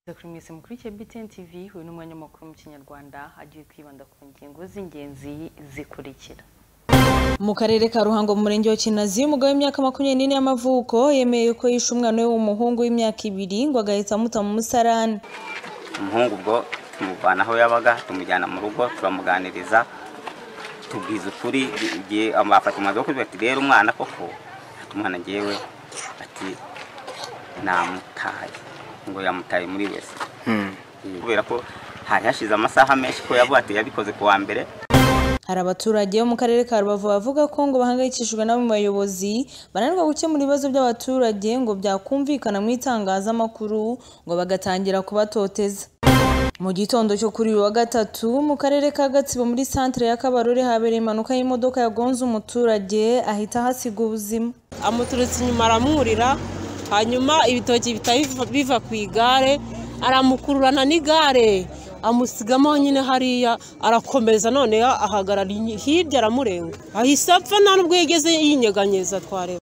Kuri mwese mukuri cya BTN TV uyu ni umwanya makuru mu kinyarwanda agiye kwibanda ku ngingo z'ingenzi zikurikira mu karere ka ruhango mu murenge wa kinazi umugabo w'imyaka makumyabiri n'ine y'amavuko yemeye ko yishe umwana we w'umuhungu w'imyaka ibiri ngo agahita amuta mu musarani umuhungu ubwo tumuvana aho yabaga tumujyana mu rugo turamuganiriza tubwiza ukuri igihe bafata umwanzuro wo kuvuga ati rero umwana koko ati umwana ngewe ati namutaye ngo yamutaye muri wese kubera ko hari hashize amasaha menshi ko yavuga ati yabikoze ku wa mbere hari abaturage bo mu karere ka rubavu bavuga ko ngo bahangayikishijwe n'abo mu bayobozi bananirwa gukemura ibibazo by'abaturage ngo byakumvikana mu itangazamakuru ngo bagatangira kubatoteza mu gitondo cyo kuri uyu wa gatatu mu karere ka gatsibo muri santire ya kabarore habereye impanuka y'imodoka yagonze umuturage ahita ahasiga ubuzima amuturutse inyuma aramwurira hanyuma ibitoki bitari biva ku igare aramukururana n'igare amusigamo nyine hariya arakomeza noneho ahagarara inyi- hirya aramurenga ahise apfa nta n'ubwo yigeze yinyeganyeza twareba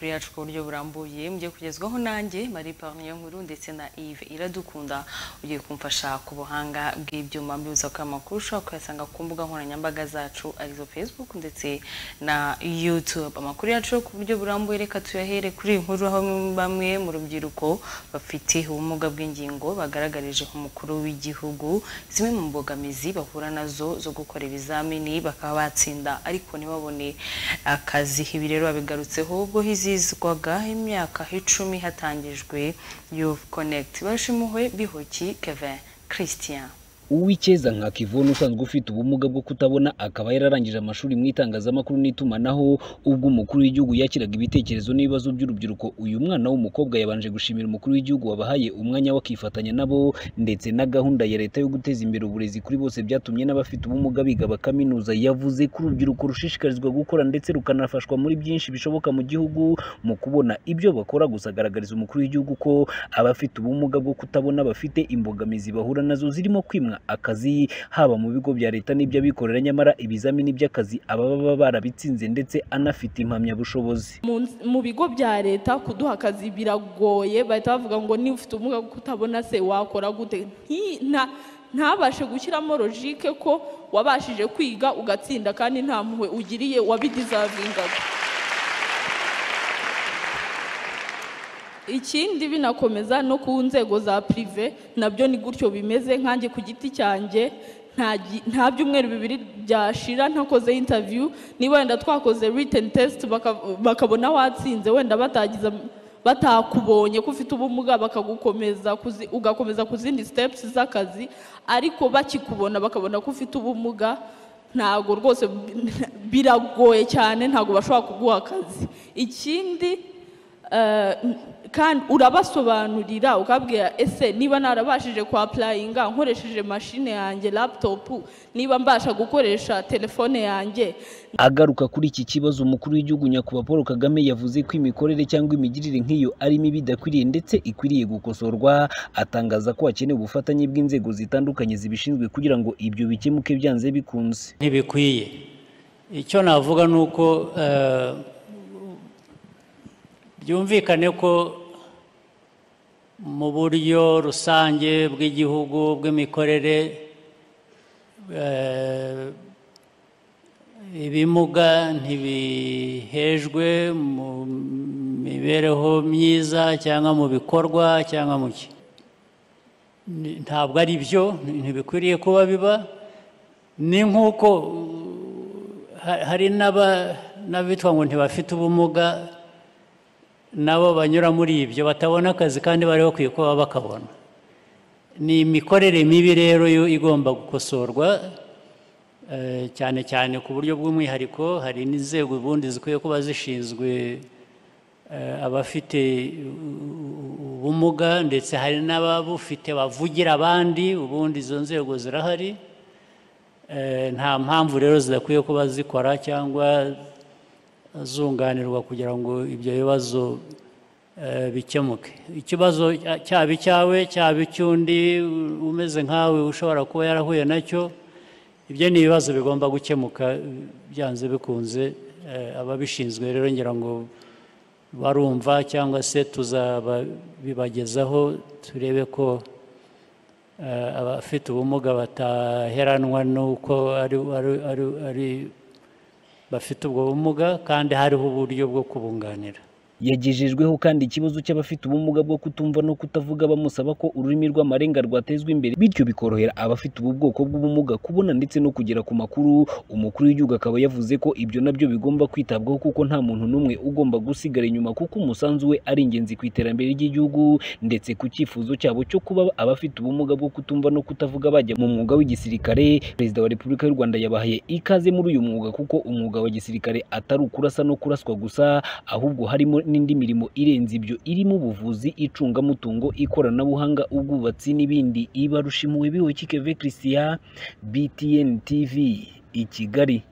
kuri yacu ku buryo burambuye mugiye kugezwaho nanjye Marie Parnier Nkuru ndetse na Yves Iradukunda ugiye kumfasha ku buhanga bw'ibyuma mbibuza ko aya makuru ushobora kuyasanga ku mbuga nkoranyambaga zacu arizo Facebook ndetse na YouTube amakuru yacu yo ku buryo burambuye reka tuyahere kuri iyi nkuru aho bamwe mu rubyiruko bafite ubumuga bw'ingingo bagaragarije umukuru w'igihugu zimwe mu mbogamizi bahura nazo zo gukora ibizamini bakaba batsinda ariko ntibabone akazi ibi rero babigarutseho ubwo hizizwaga imyaka icumi hatangijwe Youth Connect bashimuwe bihoki Kevin Christian uwikeza nka kivoni usanzwe ufite ubumuga bwo kutabona akaba yararangije amashuri mu itangazamakuru n'itumanaho ubwo umukuru w'igihugu yakiraga ibitekerezo n'ibibazo by'urubyiruko uyu mwana w'umukobwa yabanje gushimira umukuru w'igihugu wabahaye umwanya we akifatanya nabo ndetse na gahunda ya leta yo guteza imbere uburezi kuri bose byatumye n'abafite ubumuga biga bakaminuza yavuze ko urubyiruko rushishikarizwa gukora ndetse rukanafashwa muri byinshi bishoboka mu gihugu mu kubona ibyo bakora gusa agaragariza umukuru w'igihugu ko abafite ubumuga bwo kutabona bafite imbogamizi bahura nazo zirimo kwimwa akazi haba mu bigo bya leta n'iby'abikorera nyamara ibizamini by'akazi aba baba barabitsinze ndetse anafite impamyabushobozi mu mu bigo bya leta kuduha akazi biragoye bahita bavuga ngo niba ufite ubumuga bwo kutabona se wakora gute Nti- nta- ntabashe gushyiramo logike ko wabashije kwiga ugatsinda kandi nta mpuhwe ugiriye wabidizavingaga ikindi binakomeza no ku nzego za pirive nabyo ni gutyo bimeze nkanjye ku giti cyanjye nta gi- nta byumweru bibiri byashira ntakoze intaviyu niba wenda twakoze riteni tesiti bakabona watsinze wenda batagize am- batakubonye ko ufite ubumuga bakagukomeza kuzi- ugakomeza ku zindi sitepusi z'akazi ariko bakikubona bakabona ko ufite ubumuga ntabwo rwose biragoye cyane ntabwo bashobora kuguha akazi ikindi eh, kandi urabasobanurira ukabwira ese niba narabashije kwa apurayinga nkoresheje mashine yanjye laputopu niba mbasha gukoresha telefone yanjye agaruka kuri iki kibazo umukuru w'igihugu nyakubahwa paul kagame yavuze ko imikorere cyangwa imigirire nk'iyo ari mibi idakwiriye ndetse ikwiriye gukosorwa atangaza ko hakenewe ubufatanye bw'inzego zitandukanye zibishinzwe kugira ngo ibyo bikemuke byanze bikunze ntibikwiye icyo navuga ni uko eh, byumvikane ko mu buryo rusange bw'igihugu bw'imikorere eh, ibimuga ntibihejwe mu mibereho myiza cyangwa mu bikorwa cyangwa mu ki Ni- ntabwo ari byo ntibikwiriye kuba biba ni nk'uko uh, ha- hari n'aba n'abitwa ngo ntibafite ubumuga nabo banyura muri ibyo batabona akazi kandi bari bakwiye kuba bakabona ni imikorere mibi rero yo igomba gukosorwa eh, cyane cyane ku buryo bw'umwihariko hari n'inzego ubundi zikwiye kuba zishinzwe eh, abafite u- ubumuga ndetse hari n'ababufite bavugira abandi ubundi izo nzego zirahari Eh, nta mpamvu rero zidakwiye kuba zikora cyangwa zunganirwa kugira ngo ibyo bibazo eh, bikemuke ikibazo cya- cyaba icyawe cyaba icy'undi u- umeze nkawe ushobora kuba yarahuye nacyo ibyo ni ibibazo bigomba gukemuka eh, byanze bikunze Eh, ababishinzwe rero ngira ngo barumva cyangwa se tuzabibagezaho turebe ko eh, abafite ubumuga bataheranwa n'uko ari ari- ari- ari- bafite ubwo bumuga kandi hariho uburyo bwo kubunganira yagejejweho kandi ikibazo cy'abafite ubumuga bwo kutumva no kutavuga bamusaba ko ururimi rw'amarenga rwatezwa imbere bityo bikorohera abafite ubu bwoko bw'ubumuga kubona ndetse no kugera ku makuru umukuru w'igihugu akaba yavuze ko ibyo nabyo bigomba kwitabwaho kuko nta muntu n'umwe ugomba gusigara inyuma kuko umusanzu we ari ingenzi ku iterambere ry'igihugu ndetse ku cyifuzo cyabo cyo kuba abafite ubumuga bwo kutumva no kutavuga bajya mu mwuga w'igisirikare perezida wa repubulika y'u rwanda yabahaye ikaze muri uyu mwuga kuko umwuga wa gisirikare atari ukurasa no kuraswa gusa ahubwo harimo n'indi mirimo irenze ibyo irimo ubuvuzi icungamutungo ikoranabuhanga ubwubatsi n'ibindi iba rushimuwe biwe kikeve christian btn tv i kigali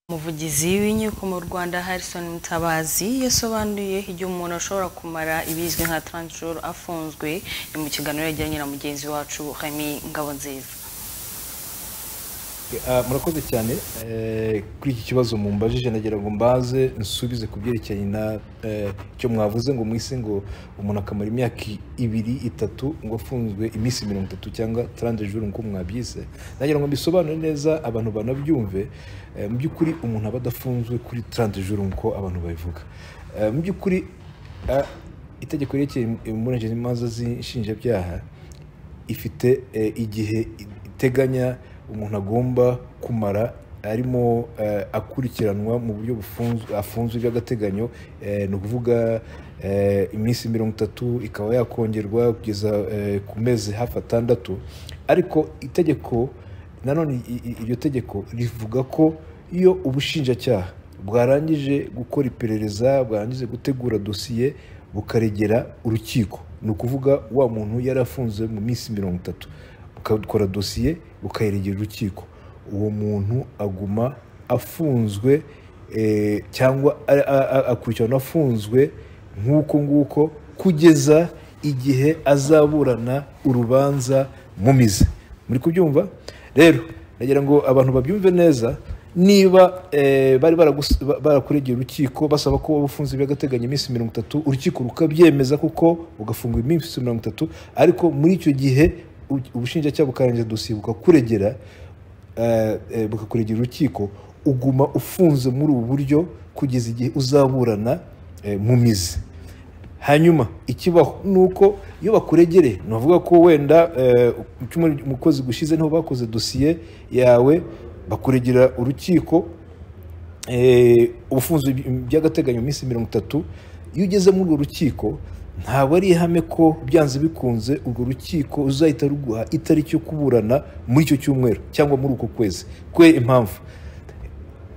umuvugizi w'inkiko mu rwanda harrison mutabazi yasobanuye igihe umuntu ashobora kumara ibizwi nka taransiferi afunzwe ni mu kiganiro yagiranye na mugenzi wacu remy ngabonziza Ah, murakoze cyane Eh, kuri iki kibazo mumbajije nagira ngo mbaze nsubize ku byerekeranye na eh, icyo mwavuze ngo mwise ngo umuntu akamara imyaka i- ibiri itatu ngo afunzwe iminsi mirongo itatu cyangwa tarande juru nk'uko mwabyise nagira ngo mbisobanure neza abantu banabyumve Eh, mu by'ukuri umuntu aba adafunzwe kuri tarande juru nk'uko abantu babivuga Eh, mu by'ukuri ah, itegeko ryerekeye imburanyije n'imanza z'inshinjabyaha ifite eh, igihe iteganya umuntu agomba kumara arimo eh, akurikiranwa mu buryo bufunzwe afunzwe by'agateganyo eh, ni ukuvuga eh, iminsi mirongo itatu ikaba yakongerwa kugeza eh, ku mezi hafi atandatu ariko itegeko nanone i- i- iryo tegeko rivuga ko iyo ubushinjacyaha bwarangije gukora iperereza bwarangije gutegura dosiye bukaregera urukiko ni ukuvuga wa muntu yari afunze mu minsi mirongo itatu bukakora dosiye bukayiregera urukiko uwo muntu aguma afunzwe eh, cyangwa a- a- a- akurikirana afunzwe nk'uko nguko kugeza igihe azaburana urubanza mu mizi muri kubyumva rero nagira ngo abantu babyumve neza niba eh, bari baragus- ba- barakuregeye urukiko basaba ko waba ufunze by'agateganyo iminsi mirongo itatu urukiko rukabyemeza kuko ugafungwa iminsi mirongo itatu ariko muri icyo gihe u- ubushinjacyaha bukarangiza dosiye bukakuregera eh, eh, bukakuregera urukiko uguma ufunze muri ubu buryo kugeza igihe uzaburana eh, mu mizi hanyuma ikibaho ni uko iyo bakuregereye ni ukuvuga ko wenda eh, mu cyumweru umukozi gushize niho bakoze dosiye yawe bakuregera urukiko eh, ubufunzi by'agateganyo mu minsi mirongo itatu iyo ugeze muri urwo rukiko ntabwo ari ihame ko byanze bikunze urwo rukiko ruzahita ruguha itariki yo kuburana muri icyo cyumweru cyangwa muri uko kwezi kwe impamvu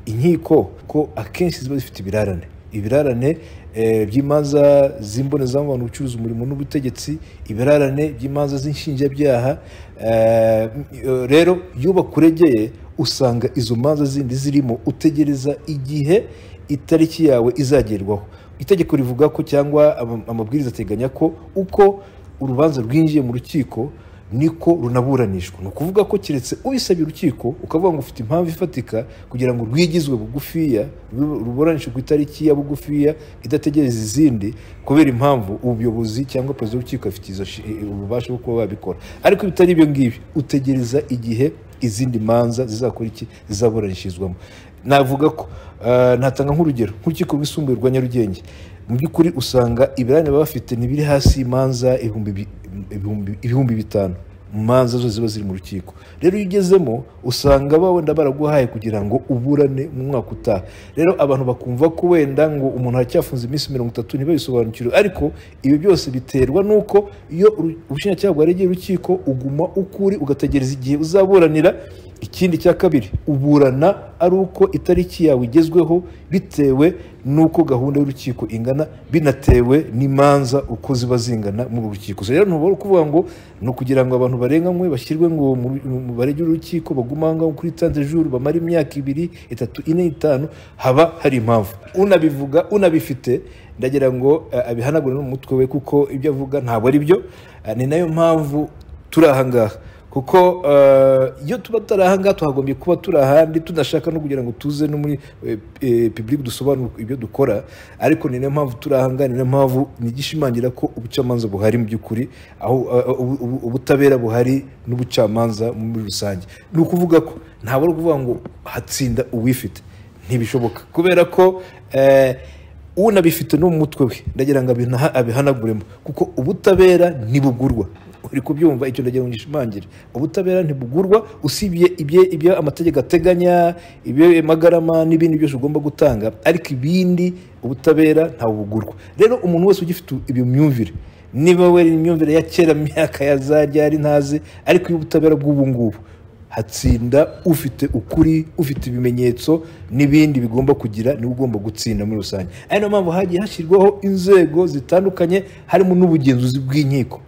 inkiko ko akenshi ziba zifite ibirarane ibirarane eh, by'imanza z'imbonezamubano ubucuruzi umurimo n'ubutegetsi ibirarane by'imanza z'inshinjabyaha eh, m- rero iyo bakuregeye usanga izo manza zindi zirimo utegereza igihe itariki yawe izagerwaho itegeko rivuga ko cyangwa ama- amabwiriza ateganya ko uko urubanza rwinjiye mu rukiko niko runaburanishwa ni ukuvuga ko keretse ubisabye urukiko ukavuga ngo ufite impamvu ifatika kugira ngo rwigizwe bugufiya rube- ruburanishwe ku itariki ya bugufiya idategereza izindi kubera impamvu ubuyobozi cyangwa perezida w'urukiko afite izo nshi- eh, ububasha bwo kuba babikora ariko iyo bitari ibyo ngibyo utegereza igihe izindi manza zizakora iki zizaburanishirizwamo navuga ko eh, natanga nk'urugero nk'urukiko rwisumbuye rwa nyarugenge mu by'ukuri usanga ibirane baba bafite ntibiri hasi y'imanza ibihumbi bi- ibihumbi- ibihumbi bitanu mu manza zo ziba ziri mu rukiko rero iyo ugezemo usanga ba wenda baraguhaye kugira ngo uburane mu mwaka utaha rero abantu bakumva ko wenda ngo umuntu aracyafunze iminsi mirongo itatu ntibabisobanukirwe ariko ibi byose biterwa n'uko iyo uru- ubushinjacyaha bwaregeye urukiko uguma uko uri ugategereza igihe uzaburanira ikindi cya kabiri uburana ari uko itariki yawe igezweho bitewe n'uko gahunda y'urukiko ingana binatewe n'imanza uko ziba zingana mu rukiko So rero ntubura kuvuga ngo ni ukugira ngo abantu barenganywe bashyirwe ngo mu- mu barege urukiko bagume aho ngaho kuri tante juru bamara imyaka ibiri itatu ine itanu haba hari impamvu unabivuga unabifite ndagira ngo eh, abihanagure no mu mutwe we kuko ibyo avuga ntabwo ari byo Eh, ni nayo mpamvu turi aha ngaha kuko eh, iyo tuba turi aha ngaha tuhagombye kuba turi ahandi tunashaka no kugira ngo tuze no muri pibulike dusobanure ibyo dukora ariko ni nayo mpamvu turi aha ngaha ni nayo mpamvu nigishimangira ko ubucamanza buhari mu by'ukuri aho eh, ubu- ubu- ubutabera buhari n'ubucamanza muri rusange ni ukuvuga ko ntabwo ari ukuvuga ngo hatsinda uwifite ntibishoboka kubera ko eh, unabifite no mu mutwe we ndagira ngo abinaha- abihanaguremo kuko ubutabera ntibugurwa uri kubyumva icyo ndagira ngo ngishimangire ubutabera ntibugurwa usibye ibye- ibyo amategeko ateganya ibyo magarama n'ibindi byose ugomba gutanga ariko ibindi ubutabera ntabugurwa rero umuntu wese ugifite iyo myumvire niba wera imyumvire ya kera mu myaka ya za ryari ntazi ariko iyo ubutabera bw'ubu ngubu hatsinda ufite ukuri ufite ibimenyetso n'ibindi bigomba kugira niwe ugomba gutsinda muri rusange ari nayo mpamvu hagiye hashyirwaho inzego zitandukanye harimo n'ubugenzuzi bw'inkiko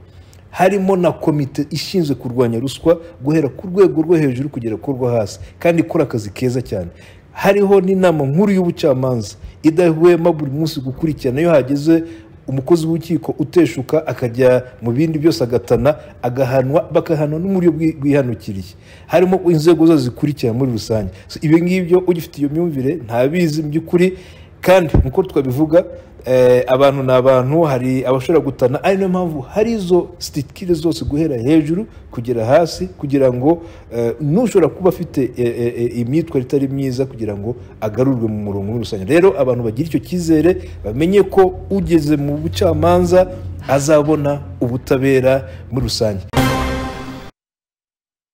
harimo na komite ishinzwe kurwanya ruswa guhera ku rwego rwo hejuru kugera ku rwo hasi kandi ikora akazi keza cyane hariho n'inama nkuru y'ubucamanza idahwema buri munsi gukurikirana iyo hageze umukozi w'urukiko uteshuka akajya mu bindi byose agatana agahanwa bakahanwa n'umuryo bwi- bwihanukiriye harimo inzego zose zikurikira muri rusange So, ibyo ngibyo ugifite iyo myumvire ntabizi mu by'ukuri kandi nk'uko twabivuga eh, abantu ni abantu hari abashobora gutana ari nayo mpamvu hari izo sitikire zose guhera hejuru kugera hasi kugira ngo eh, n'ushobora kuba afite eh, eh, eh, imyitwarire itari myiza kugira ngo agarurwe mu murongo muri rusange rero abantu bagira icyo cyizere bamenye ko ugeze mu bucamanza azabona ubutabera muri rusange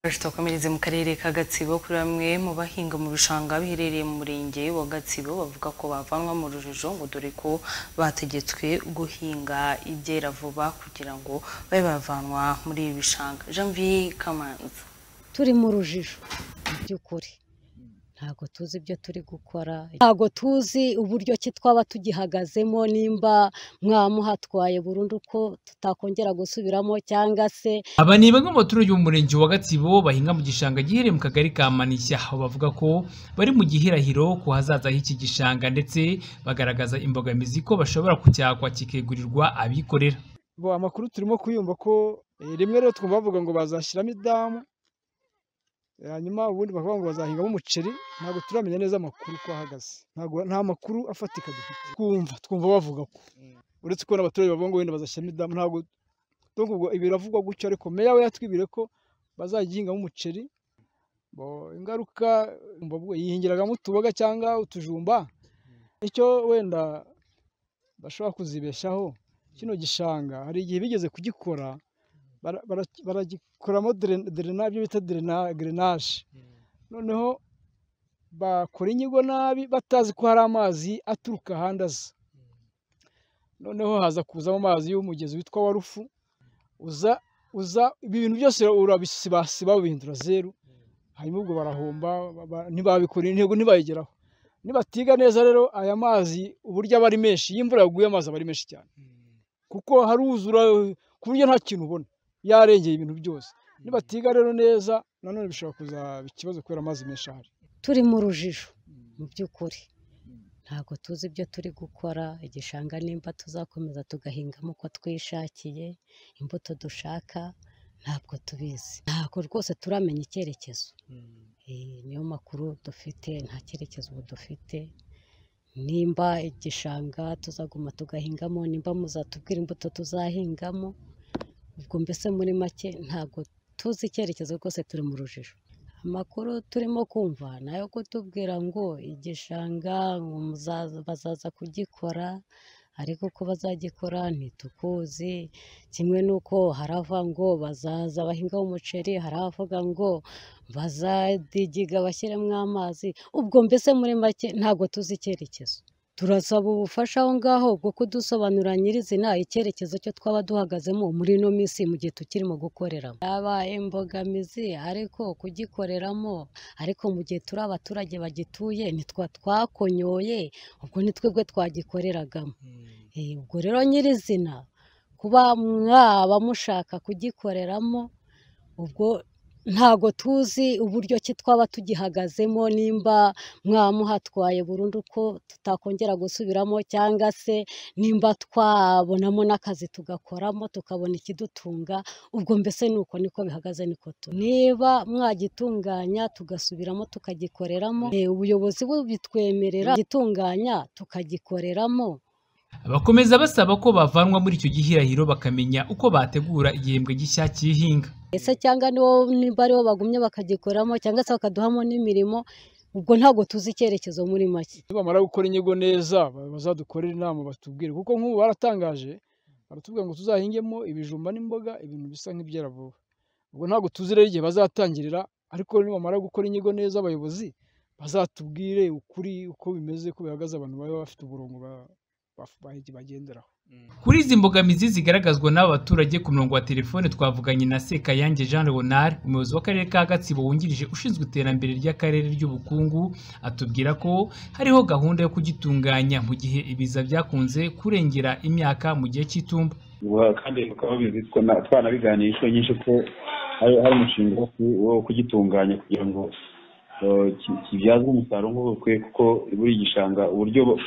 twakomereze mu karere ka gatsibo kuri bamwe mu bahinga mu bishanga biherereye mu murenge wa gatsibo bavuga ko bavanwa mu rujijo ngo dore ko bategetswe guhinga ibyera vuba kugira ngo babe bavanwa muri ibi bishanga janvier kamanzi turi mu rujijo mu by'ukuri ntabwo tuzi ibyo turi gukora ntabwo tuzi uburyo ki twaba tugihagazemo nimba mwamuhatwaye burundu ko tutakongera gusubiramo cyangwa se aba ni bamwe mu baturage bo mu murenge wa gatsibo bahinga mu gishanga giherereye mu kagari ka manishya aho bavuga ko bari mu gihirahiro ku hazaza h'iki gishanga ndetse bagaragaza imbogamizi ko bashobora kucyakwa kikegurirwa abikorera bo amakuru turimo kuyumva ko eh, rimwe rero twumva bavuga ngo bazashyiramo idamu eh, hanyuma ubundi bakavuga ngo bazahingamo umuceri ntabwo turamenya neza amakuru uko ahagaze ntabwo nta makuru afatika dufite twumva twumva bavuga ko uretse ko n'abaturage bavuga ngo wenda bazashyiramo idamu ntabwo donc ubwo biravugwa gutyo ariko meya we yatwibire ko bazagihingamo umuceri bo ingaruka umva ubwo yihingiragamo utuboga cyangwa utujumba icyo wenda bashobora kuzibeshaho kino gishanga hari igihe bigeze kugikora bara- bara- baragikoramo dere- derena ibyo bita derena- gerenage noneho bakora inyigo nabi batazi ko hari amazi aturuka ahandi aza noneho haza kuzamo amazi y'umugezi witwa warufu uza uza ibi bintu byose urabisibasiba babihindura zeru hanyuma ubwo barahomba ba- ba- ntibabikora intego ntibayigeraho nibatiga neza rero aya mazi uburyo aba ari menshi iyo imvura yaguye amazi aba ari menshi cyane kuko haruzura ku buryo nta kintu ubona yarengeye ibintu byose nibatiga rero neza nanone bishobora kuzaba ikibazo kubera amazi menshi ahari turi mu rujijo mu by'ukuri ntabwo tuzi ibyo turi gukora igishanga nimba tuzakomeza tugahingamo uko twishakiye imbuto dushaka ntabwo tubizi ntabwo rwose turamenya icyerekezo Eh, niyo makuru dufite nta cyerekezo ubu dufite nimba igishanga tuzaguma tugahingamo nimba muzatubwira imbuto tuzahingamo ubwo mbese muri make ntabwo tuzi icyerekezo rwose turi mu rujijo amakuru turimo kumva ni ayo kutubwira ngo igishanga ngo muzaza- bazaza kugikora ariko uko bazagikora ntitukuzi kimwe n'uko harava ngo bazaza bahingaho umuceri hari abavuga ngo bazadigiga bashyiremo amazi ubwo mbese muri make ntabwo tuzi icyerekezo turasaba ubufasha aho ngaho bwo kudusobanurira nyirizina icyerekezo cyo twaba duhagazemo muri ino minsi mu gihe tukirimo gukoreramo yabaye imbogamizi ariko kugikoreramo ariko mu gihe turi abaturage bagituye nitwa twakonyoye ubwo ni twebwe twagikoreragamo Eh, ubwo rero nyirizina kuba mwaba mushaka kugikoreramo ubwo ntago tuzi uburyo ki twaba tugihagazemo nimba mwamuhatwaye burundu ko tutakongera gusubiramo cyangwa se nimba twabonamo n'akazi tugakoramo tukabona ikidutunga ubwo mbese ni uko niko bihagaze niko turi niba mwagitunganya tugasubiramo tukagikoreramo eh, ubuyobozi bubitwemerera gitunganya tukagikoreramo bakomeza basaba ko bavanwa muri icyo gihirahiro bakamenya uko bategura igihembwe gishya cy'ihinga ese cyangwa nibo nimba aribo bagumye bakagikoramo cyangwa se bakaduhamo n'imirimo ubwo ntabwo tuzi icyerekezo muri make nibamara gukora inyigo neza ba- bazadukorere inama batubwire kuko nk'ubu baratangaje baratubwira ngo tuzahingemo ibijumba n'imboga ibintu bisa nk'ibyera vuba ubwo ntabwo tuzi rero igihe bazatangirira ariko nibamara gukora inyigo neza abayobozi bazatubwire ukuri uko bimeze uko bihagaze abantu baba bafite umurongo ba- ba- ba- bagenderaho kuri izi mbogamizi zigaragazwa n'aba baturage ku murongo wa telefone twavuganye na Sekayange Jean Leonard umuyobozi w'akarere ka Gatsibo wungirije ushinzwe iterambere ry'akarere ry'ubukungu atubwira ko hariho gahunda yo kugitunganya mu gihe ibiza byakunze kurengera imyaka mu gihe cy'itumba Guha- kandi bakaba babizi ko na- twanabiganiye inshuro nyinshi ko hari hari umushinga wo ku- wo kugitunganya kugira ngo eh, ki- kibyazwe umusaruro nk'ubukwe kuko buri gishanga uburyo bo-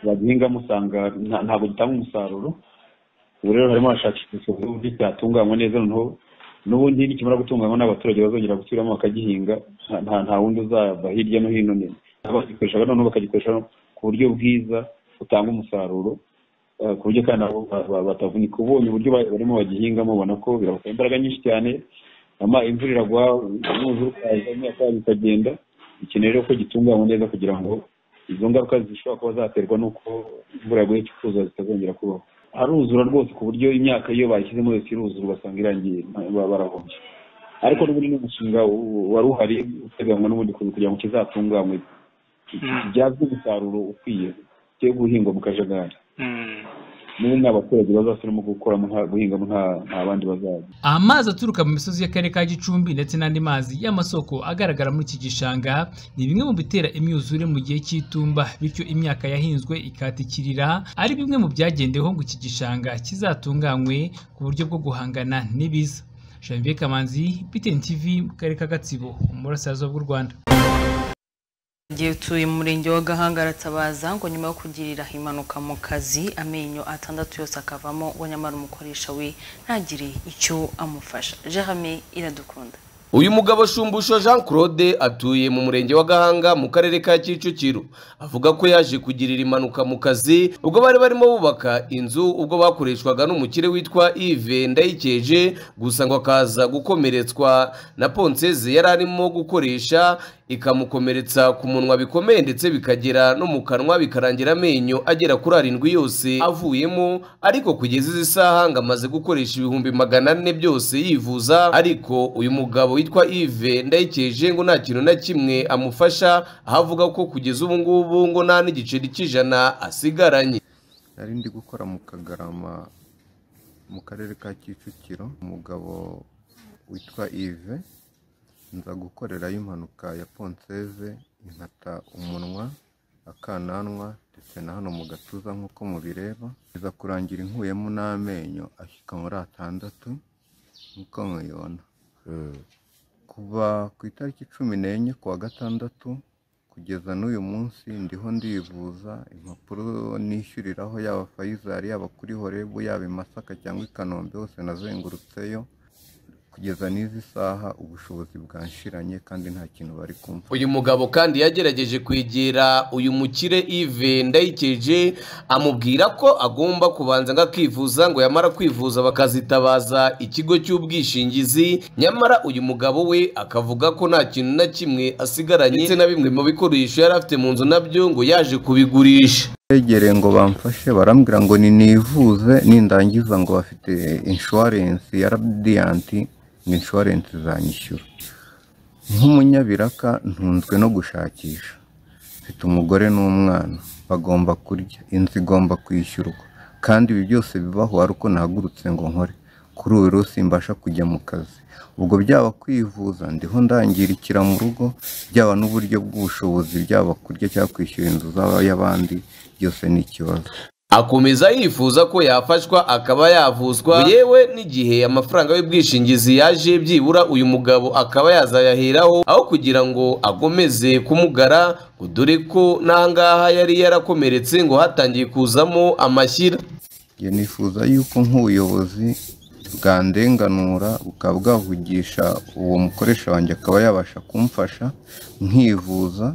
bagihingamo usanga nta- ntabwo gitanga umusaruro ubu rero harimo hashakishwa uburyo cyatunganywa neza noneho n'ubundi nikimara gutunganywa n'abaturage bazongera gusubiramo bakagihinga nta- nta nta wundi uzava hirya no hino ni- abagikoresha noneho bakagikoresha ku buryo bwiza butanga umusaruro eh, ku buryo kandi nabo ba- ba- batavunika uba ubonye uburyo ba- barimo bagihingamo ubona ko birabasaba imbaraga nyinshi cyane ama imvura iragwa umwuzure ukaza imyaka yabo ikagenda bikeneye rero ko gitunganywa neza kugira ngo izo ngaruka zishobora kuba zaterwa n'uko imvura yaguye ikuzuza zitazongera kubaho haruzura rwose ku buryo imyaka iyo bayishyizemo yose iruzura ugasanga irangiye ba- barahombye ariko n'ubundi ni umushinga u- wari uhari uteganywa n'ubundi ku- kugira ngo kizatunganywe kibyazwe umusaruro ukwiye cyo guhingwa mu kajagari n'ubu ni abaturage bazasubiramo gukoramo nta- guhingamo nta- nta bandi bazajya amazi aturuka mu misozi y'akarere ka Gicumbi ndetse n'andi mazi y'amasoko agaragara muri iki gishanga ni bimwe mu bitera imyuzure mu gihe cy'itumba bityo imyaka yahinzwe ikatikirira ari bimwe mu byagendeweho ngo iki gishanga kizatunganywe ku buryo bwo guhangana n'ibiza Janvier Kamanzi BTN TV mu karere ka Gatsibo mu burasirazuba bw'u Rwanda igihe utuye mu murenge wa gahanga aratabaza ngo nyuma yo kugirira impanuka mu kazi amenyo atandatu yose akavamo we nyamara umukoresha we ntagire icyo amufasha jerame iradukunda uyu mugabo shumbusho jean claude atuye mu murenge wa gahanga mu karere ka kicukiro avuga ko yaje kugirira impanuka mu kazi ubwo bari barimo bubaka inzu ubwo bakoreshwaga n'umukire witwa ive ndayikeje gusa ngo akaza gukomeretswa na ponseze yari arimo gukoresha ikamukomeretsa ku munwa bikomeye ndetse bikagera no mu kanwa bikarangira amenyo agera kuri arindwi yose avuyemo ariko kugeza izi saha ngo amaze gukoresha ibihumbi magana ane byose yivuza ariko uyu mugabo witwa Yves ndayikeje ngo nta kintu na kimwe amufasha aho avuga ko kugeza ubu ngubu ngo nta n'igiceri cy'ijana asigaranye nari ndi gukora mu kagarama mu karere ka kicukiro umugabo witwa ive nza gukorerayo impanuka ya ponseze impata umunwa akananwa ndetse na hano mu gatuza nk'uko mubireba iza kurangira inkuyemo n'amenyo ashyika muri atandatu nk'uko mubibona kuva ku itariki cumi n'enye kuwa gatandatu kugeza n'uyu munsi ndiho ndivuza impapuro nishyuriraho yaba fayizari yaba kuri horebu yaba i masaka cyangwa i kanombe hose nazengurutseyo kugeza n'izi saha ubushobozi bwanshiranye kandi nta kintu bari kumva uyu mugabo kandi yagerageje kwegera uyu mukire Yves ndayikeje amubwira ko agomba kubanza ngo akivuza ngo yamara kwivuza bakazitabaza ikigo cy'ubwishingizi nyamara uyu mugabo we akavuga ko nta kintu na kimwe asigaranye ndetse na bimwe mu bikoresho yari afite mu nzu nabyo ngo yaje kubigurisha begereye ngo bamfashe barambwira ngo ninivuze nindangiza ngo bafite inshuwarensi ya radiyanti ngo inshuwarensi izanyishyura nk'umunyabiraka ntunzwe no gushakisha mfite umugore n'umwana bagomba kurya inzu igomba kwishyurwa kandi ibi byose bibaho ari uko nahagurutse ngo nkore kuri ubu rero simbasha kujya mu kazi ubwo byaba kwivuza ndiho ndangirikira mu rugo byaba n'uburyo bw'ubushobozi byaba kurya cyangwa kwishyura inzu z'abandi byose ni ikibazo akomeza yifuza ko yafashwa akaba yavuzwa yewe n'igihe amafaranga y'ubwishingizi yaje byibura uyu mugabo akaba yazayaheraho aho kugira ngo agomeze kumugara ngo dore ko n'ahangaha yari yarakomeretse ngo hatangiye kuzamo amashyira njye nifuza yuko nk'ubuyobozi bwandenganura bukaba bwavugisha uwo mukoresha wanjye akaba yabasha kumfasha nkivuza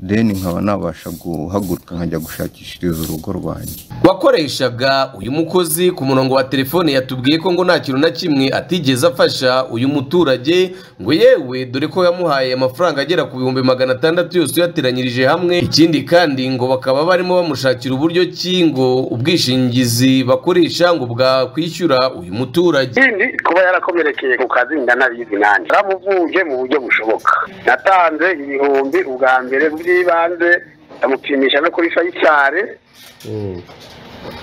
deni nkaba nabasha guhaguruka nkajya gushakishiriza urugo rwanjye wakoreshaga uyu mukozi ku murongo wa telefone yatubwiye ko ngo nta kintu na kimwe atigeze afasha uyu muturage ngo yewe dore ko yamuhaye amafaranga agera ku bihumbi magana atandatu yose uyateranyirije hamwe ikindi kandi ngo bakaba barimo bamushakira uburyo ki ngo ubwishingizi bakoresha ngo bwakwishyura uyu muturage ikindi kuba yarakomerekeye ku kazi ndanabizi nanjye naramuvuje mu buryo bushoboka natanze ibihumbi ubwa mbere by'ibanze ndamupimisha no kuri fayisari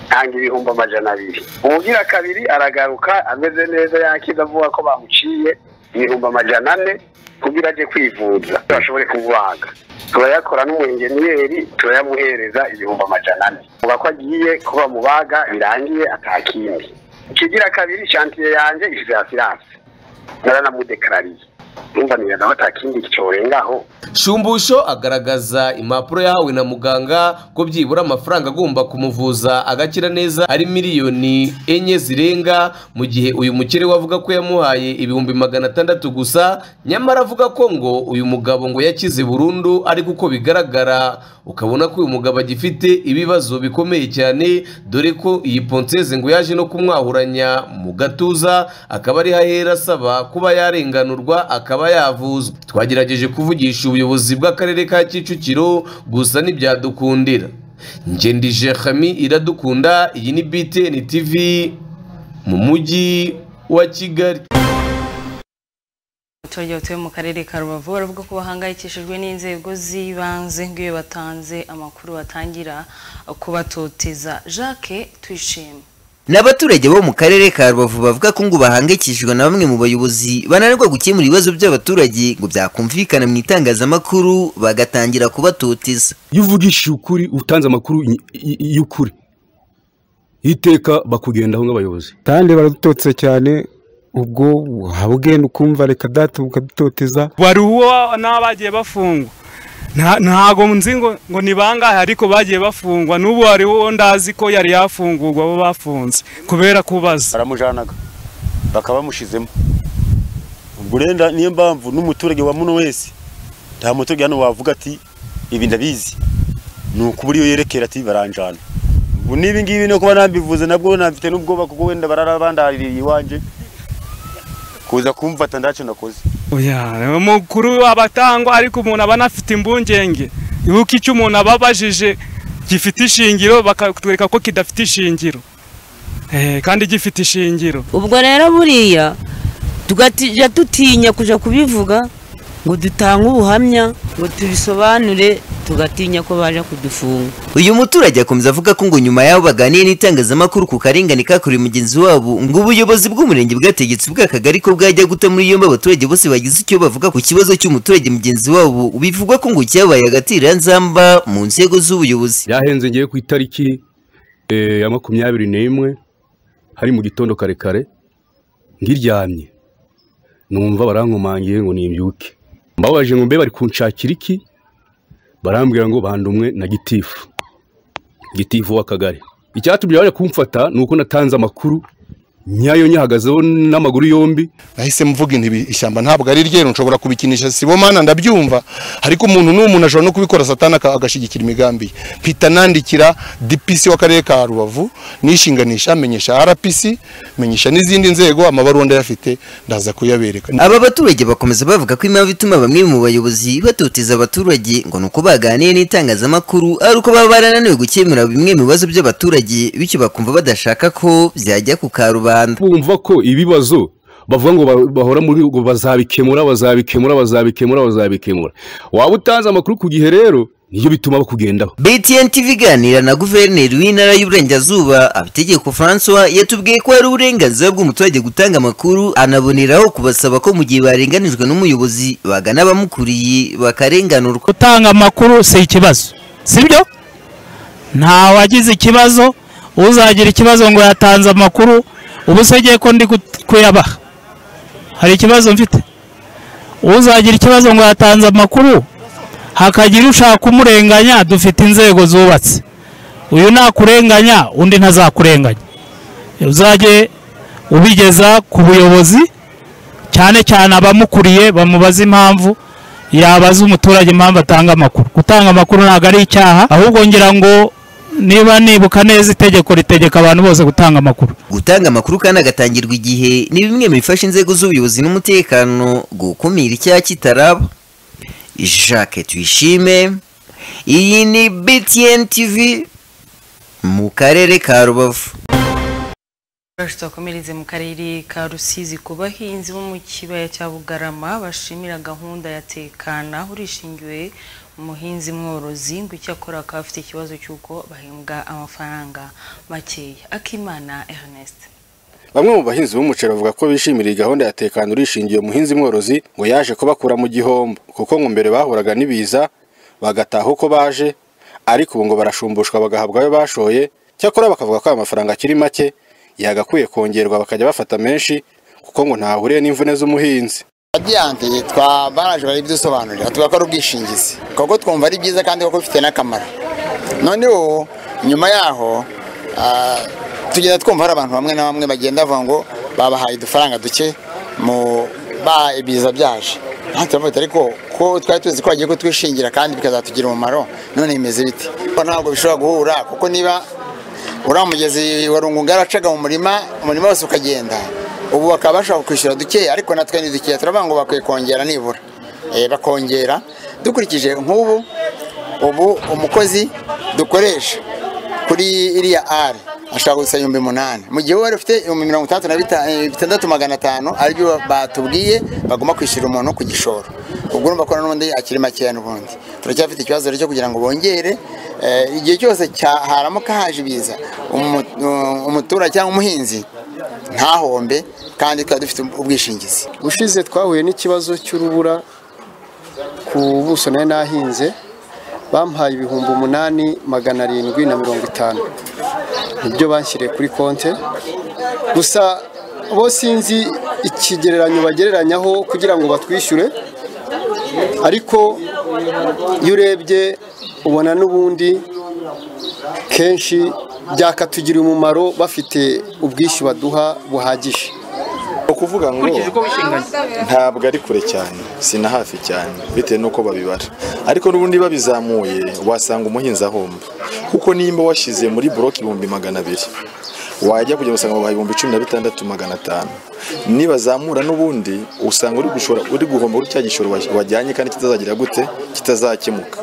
tanga ibihumbi amajana abiri ubugira kabiri aragaruka ameze neza yakize avuga ko bamuciye ibihumbi amajana ane kugira ajye kwivuza bashobore kumubaga turayakora n'umuyenjeniyeri turayamuhereza ibihumbi amajana ane uvuga ko agiye ko bamubaga birangiye atakindi ikigira kabiri shantiye yanjye isize asiranse naranamudekarariye numva nawe atakindi cyorengaho shumbusho agaragaza impapuro yahawe na muganga ko byibura amafaranga agomba kumuvuza agakira neza ari miliyoni enye zirenga mu gihe uyu mukire we avuga ko yamuhaye ibihumbi magana atandatu gusa nyamara avuga ko ngo uyu mugabo ngo yakize burundu ariko uko bigaragara ukabona ko uyu mugabo agifite ibibazo bikomeye cyane dore ko iyi ponseze ngo yaje no kumwahuranya mu gatuza akaba ari hahera asaba kuba yarenganurwa akaba yavuzwa twagerageje kuvugisha ubuyobozi bw'akarere ka kicukiro gusa ntibyadukundira ngendije hami iradukunda iyi ni btn tv mu mujyi wa kigali abaturage batuye mu karere ka rubavu baravuga ko bahangayikishijwe n'inzego z'ibanze nk'iyo batanze amakuru batangira kubatoteza jacques twishima ni abaturage bo mu karere ka rubavu bavuga ko ngo bahangayikishijwe na bamwe mu bayobozi bananirwa gukemura ibibazo by'abaturage ngo byakumvikana mu itangazamakuru bagatangira kubatoteza iyo uvugishije ukuri utanze amakuru y'ukuri iteka bakugendaho nk'abayobozi kandi baradutotse cyane ubwo waba ugenda ukumva reka data ukadutoteza wari uwo n'aba bagiye bafungwa ntago nzi ngo ni bangahe ariko bagiye bafungwa n'ubu hari uwo ndazi ko yari yafungurwa bo bafunze kubera kubaza baramujanaga bakabamushizemo ubwo urenda niyo mpamvu n'umuturage wa muno wese nta muturage hano wavuga ati ibi ndabizi ni ukubura iyo yerekera ati baranjana ubu n'ibi ngibi no kuba nambivuze nabwo nabifite n'ubwoba kuko wenda barara bandaririye iwanje kuza kumfata ndacyo nakoze umukuru abatangwa ariko umuntu aba anafite imbungenge yuko icyo umuntu ababajije gifite ishingiro bakatwereka ko kidafite ishingiro kandi gifite ishingiro ubwo rero buriya tugatijya dutinya kujya kubivuga ngo dutange ubuhamya ngo tubisobanure tugatinya ko baje kudufunga uyu muturage akomeza avuga ko ngo nyuma y'aho baganiye n'itangazamakuru ku karengane kakuriye mugenzi wabo ngo ubuyobozi bw'umurenge bwategetse bw'akagari ko bwajya guta muri yombi abaturage bose bagize icyo bavuga ku kibazo cy'umuturage mugenzi wabo bivugwa ko ngo cyabaye agatiranzamba mu nzego z'ubuyobozi yahenze ngewe ku itariki ya makumyabiri n'imwe hari mu gitondo karekare ngiryamye numva barankomangiye ngo nimbyuke mbabaje ngo mbe bari kunshakira iki barambwira ngo bandumwe na gitifu gitifu w'akagari icyatumye bajya kumfata ni uko natanze amakuru nyayo nyahagazeho n'amaguru yombi nahise mvuga intu ishyamba ntabwo ari ryeru nshobora kubikinisha sibomana ndabyumva ariko umuntu n'uwo muntu ashobora no kubikora satana agashyigikira imigambi ye mpita nandikira dipisi w'akarere ka rubavu nishinganisha menyesha rpc menyesha n'izindi nzego amabaruwa ndayafite ndaza kuyabereka aba baturage bakomeza bavuga ko impamvu ituma bamwe mu bayobozi batoteza abaturage ngo ni uko baganiye n'itangazamakuru ari uko baba barananiwe gukemura bimwe mu bibazo by'abaturage bityo bakumva badashaka ko byajya ku karubanda bumva ko ibibazo bavuga ngo bahora muri ngo bazabikemura bazabikemura bazabikemura bazabikemura waba utanze amakuru ku gihe rero niyo bituma bakugendaho btn tv iganira na guverineri w'intara y'uburengerazuba abitegeko francois yatubwiye ko hari uburenganzira bw'umuturage gutanga amakuru anaboneraho kubasaba ko mu gihe barenganijwe n'umuyobozi bagana abamukuriye bakarenganurwa gutanga amakuru si ikibazo sibyo nta wagize ikibazo uzagira ikibazo ngo yatanze amakuru ubu se ngiye ko ndi ku- kuyabaha hari ikibazo mfite uzagira ikibazo ngo yatanze amakuru hakagira ushaka kumurenganya dufite inzego zubatse uyu nakurenganya undi ntazakurenganya uzajye ubigeza ku buyobozi cyane cyane abamukuriye bamubaza impamvu yabaza umuturage impamvu atanga amakuru gutanga amakuru ntabwo ari icyaha ahubwo ngira ngo niba nibuka neza itegeko ritegeka abantu bose gutanga amakuru Gutanga amakuru kandi agatangirwa igihe ni bimwe mu bifasha inzego z'ubuyobozi n'umutekano gukumira icyaha kitaraba. Jacques Tuyishime, iyi ni BTN TV mu karere ka Rubavu. twakomereze mu karere ka rusizi ku bahinzi bo mu kibaya cya bugarama bashimira gahunda ya tekana urishingiwe umuhinzi mworozi ngo icyo akora akaba afite ikibazo cy'uko bahembwa amafaranga makeya akimana ernest Bamwe mu bahinzi b'umuceri bavuga ko bishimira iyi gahunda ya tekana urishingiye umuhinzi mworozi ngo yaje kubakura mu gihombo kuko ngo mbere bahuraga n'ibiza bagataha uko baje ariko ubu ngo barashumbushwa bagahabwa ayo bashoye cyakora bakavuga ko aya mafaranga akiri make yagakwiye kongerwa bakajya bafata menshi kuko ngo ntahuriye n'imvune z'umuhinzi Radiyanti twa baraje barabidusobanurira tuvuga ko ari ubwishingizi kuko twumva ari byiza kandi kuko bifite n'akamaro noneho nyuma yaho ah, tugenda twumva hari abantu bamwe na bamwe bagenda bavuga ngo babahaye udufaranga duke mu ba ibiza byaje aha turavuga tuti, ariko ko twari tuzi ko bagiye kutwishingira kandi bikazatugira umumaro none bimeze bite Ko ntabwo bishobora guhura kuko niba uriya mugezi wa rungunga yaracaga mu murima umurima wose ukagenda ubu bakaba bashobora kwishyura dukeya ariko natwe ni dukeya turavuga ngo bakwiye kongera nibura Eh, bakongera dukurikije nk'ubu ubu umukozi dukoresha kuri iriya ari ashobora gusa ibihumbi umunani mu gihe wari ufite ibihumbi mirongo itandatu na bita- eh, bitandatu magana atanu aribyo batubwiye bagomba kwishyura umuntu ku gishoro ubwo urumva ko n'ubundi akiri makeya n'ubundi turacyafite ikibazo rero cyo kugira ngo bongere Eh, igihe cyose cya- haramuka haje ibiza umu- um, umuturage cyangwa umuhinzi ntahombe kandi twari dufite ubwishingizi ubushize twahuye n'ikibazo cy'urubura ku buso nari nahinze bampaye ibihumbi umunani magana arindwi na mirongo itanu nibyo banshyiriye kuri konte gusa bo sinzi ikigereranyo bagereranyaho kugira ngo batwishyure ariko iyo urebye ubona n'ubundi kenshi byakatugirira umumaro bafite ubwishyu baduha buhagije ni ukuvuga ngo ntabwo ari kure cyane si na hafi cyane bitewe n'uko babibara ariko n'ubundi babizamuye wasanga umuhinzi ahomba kuko nimba washyize muri buroke ibihumbi magana abiri wajya kugera usanga babaha ibihumbi cumi na bitandatu magana atanu nibazamura n'ubundi usanga uri gushora uri guhomba kuri cya gishoro wa- wajyanye kandi kitazagira gute kitazakemuka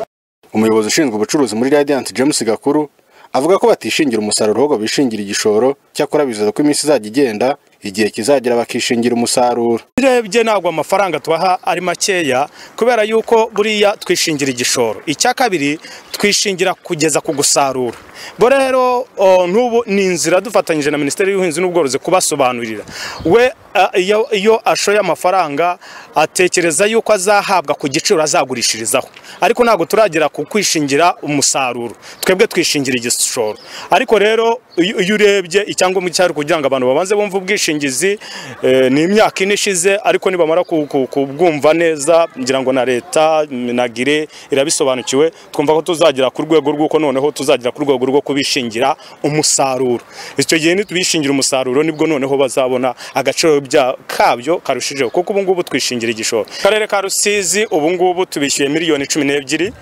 umuyobozi ushinzwe ubucuruzi muri Radiant James Gakuru avuga ko batishingira umusaruro ahubwo bishingira igishoro cyakora bizeza ko iminsi izajya igenda igihe kizagera bakishingira umusaruro urebye ntabwo amafaranga tubaha ari makeya kubera yuko buriya twishingira igishoro icya kabiri twishingira kugeza ku gusarura bo rero o, n'ubu ni inzira dufatanyije na minisiteri y'ubuhinzi n'ubworozi kubasobanurira we a, iyo- iyo ashoye amafaranga atekereza yuko azahabwa ku giciro azagurishirizaho ariko ntabwo turagera ku kwishingira umusaruro twebwe twishingira igishoro ariko rero iyo iyo urebye icyangombwa cyari kugira ngo abantu babanze bumve ubwishingizi eh, ni imyaka ine ishize ariko nibamara ku- ku- kubwumva neza ngira ngo na leta na gire irabisobanukiwe twumva ko tuzagera ku rwego rw'uko noneho tuzagera ku rwego rwo kubishingira umusaruro icyo gihe nitubishingira umusaruro nibwo noneho bazabona agaciro bya- kabyo karushijeho kuko ubu ngubu twishingira igishoro akarere ka rusizi ubu ngubu tubishyuye miliyoni cumi n'ebyiri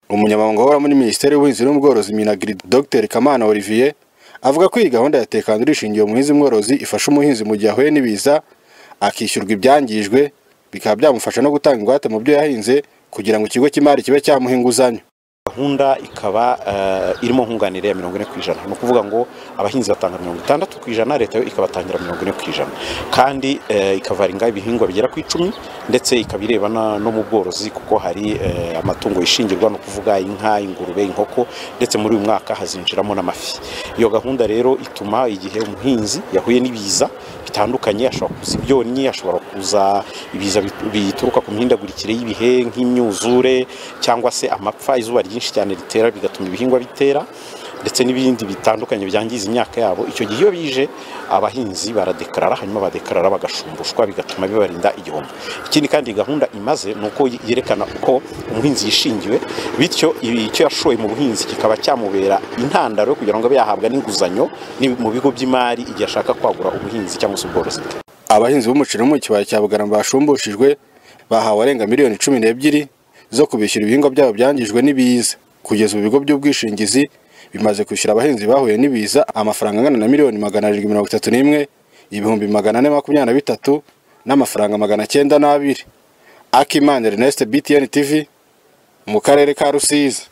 umunyamabanga uhora muri minisiteri y'ubuhinzi n'ubworozi minagri dr kamana olivier avuga ko iyi gahunda ya tekana urishingiye umuhinzi mworozi ifasha umuhinzi mu gihe ahuye n'ibiza akishyurwa ibyangijwe bikaba byamufasha no gutanga ingwate mu byo yahinze kugira ngo ikigo cy'imari kibe cyamuha inguzanyo gahunda ikaba eh, irimo nkunganire ya mirongo ine ku ijana ni ukuvuga ngo abahinzi batanga mirongo itandatu ku ijana leta yo ikabatangira mirongo ine ku ijana kandi eh, ikavaringa ibihingwa bigera ku icumi ndetse ikaba ireba na- no mu bworozi kuko hari eh, amatungo yishingirwa ni ukuvuga inka ingurube inkoko ndetse muri uyu mwaka hazinjiramo n'amafi iyo gahunda rero ituma igihe umuhinzi yahuye n'ibiza bitandukanye ashobora kuza ibyonnyi ashobora kuza ibiza bit- bituruka ku mihindagurikire y'ibihe nk'imyuzure cyangwa se amapfa izuba ryinshi cyane ritera bigatuma ibihingwa bitera ndetse n'ibindi bitandukanye byangiza imyaka yabo icyo gihe iyo bije abahinzi baradekarara hanyuma badekarara bagashumbushwa bigatuma bibarinda igihombo ikindi kandi iyi gahunda imaze ni uko yerekana uko umuhinzi yishingiwe bityo ibi- icyo yashoye mu buhinzi kikaba cyamubera intandaro yo kugira ngo abe yahabwa n'inguzanyo ni- mu bigo by'imari igihe ashaka kwagura ubuhinzi cyangwa se ubworozi bwe abahinzi b'umuceri bo mu kibaya cya bugarama bashumbujijwe bahawe arenga miliyoni cumi n'ebyiri zo kubishyura ibihingwa byabo byangijwe n'ibiza kugeza ubu ibigo by'ubwishingizi bimaze kwishyura abahinzi bahuye n'ibiza amafaranga angana na miliyoni magana arindwi mirongo itatu n'imwe ibihumbi magana ane makumyabiri na bitatu n'amafaranga magana cyenda n'abiri akimana ernest btn tv mu karere ka rusizi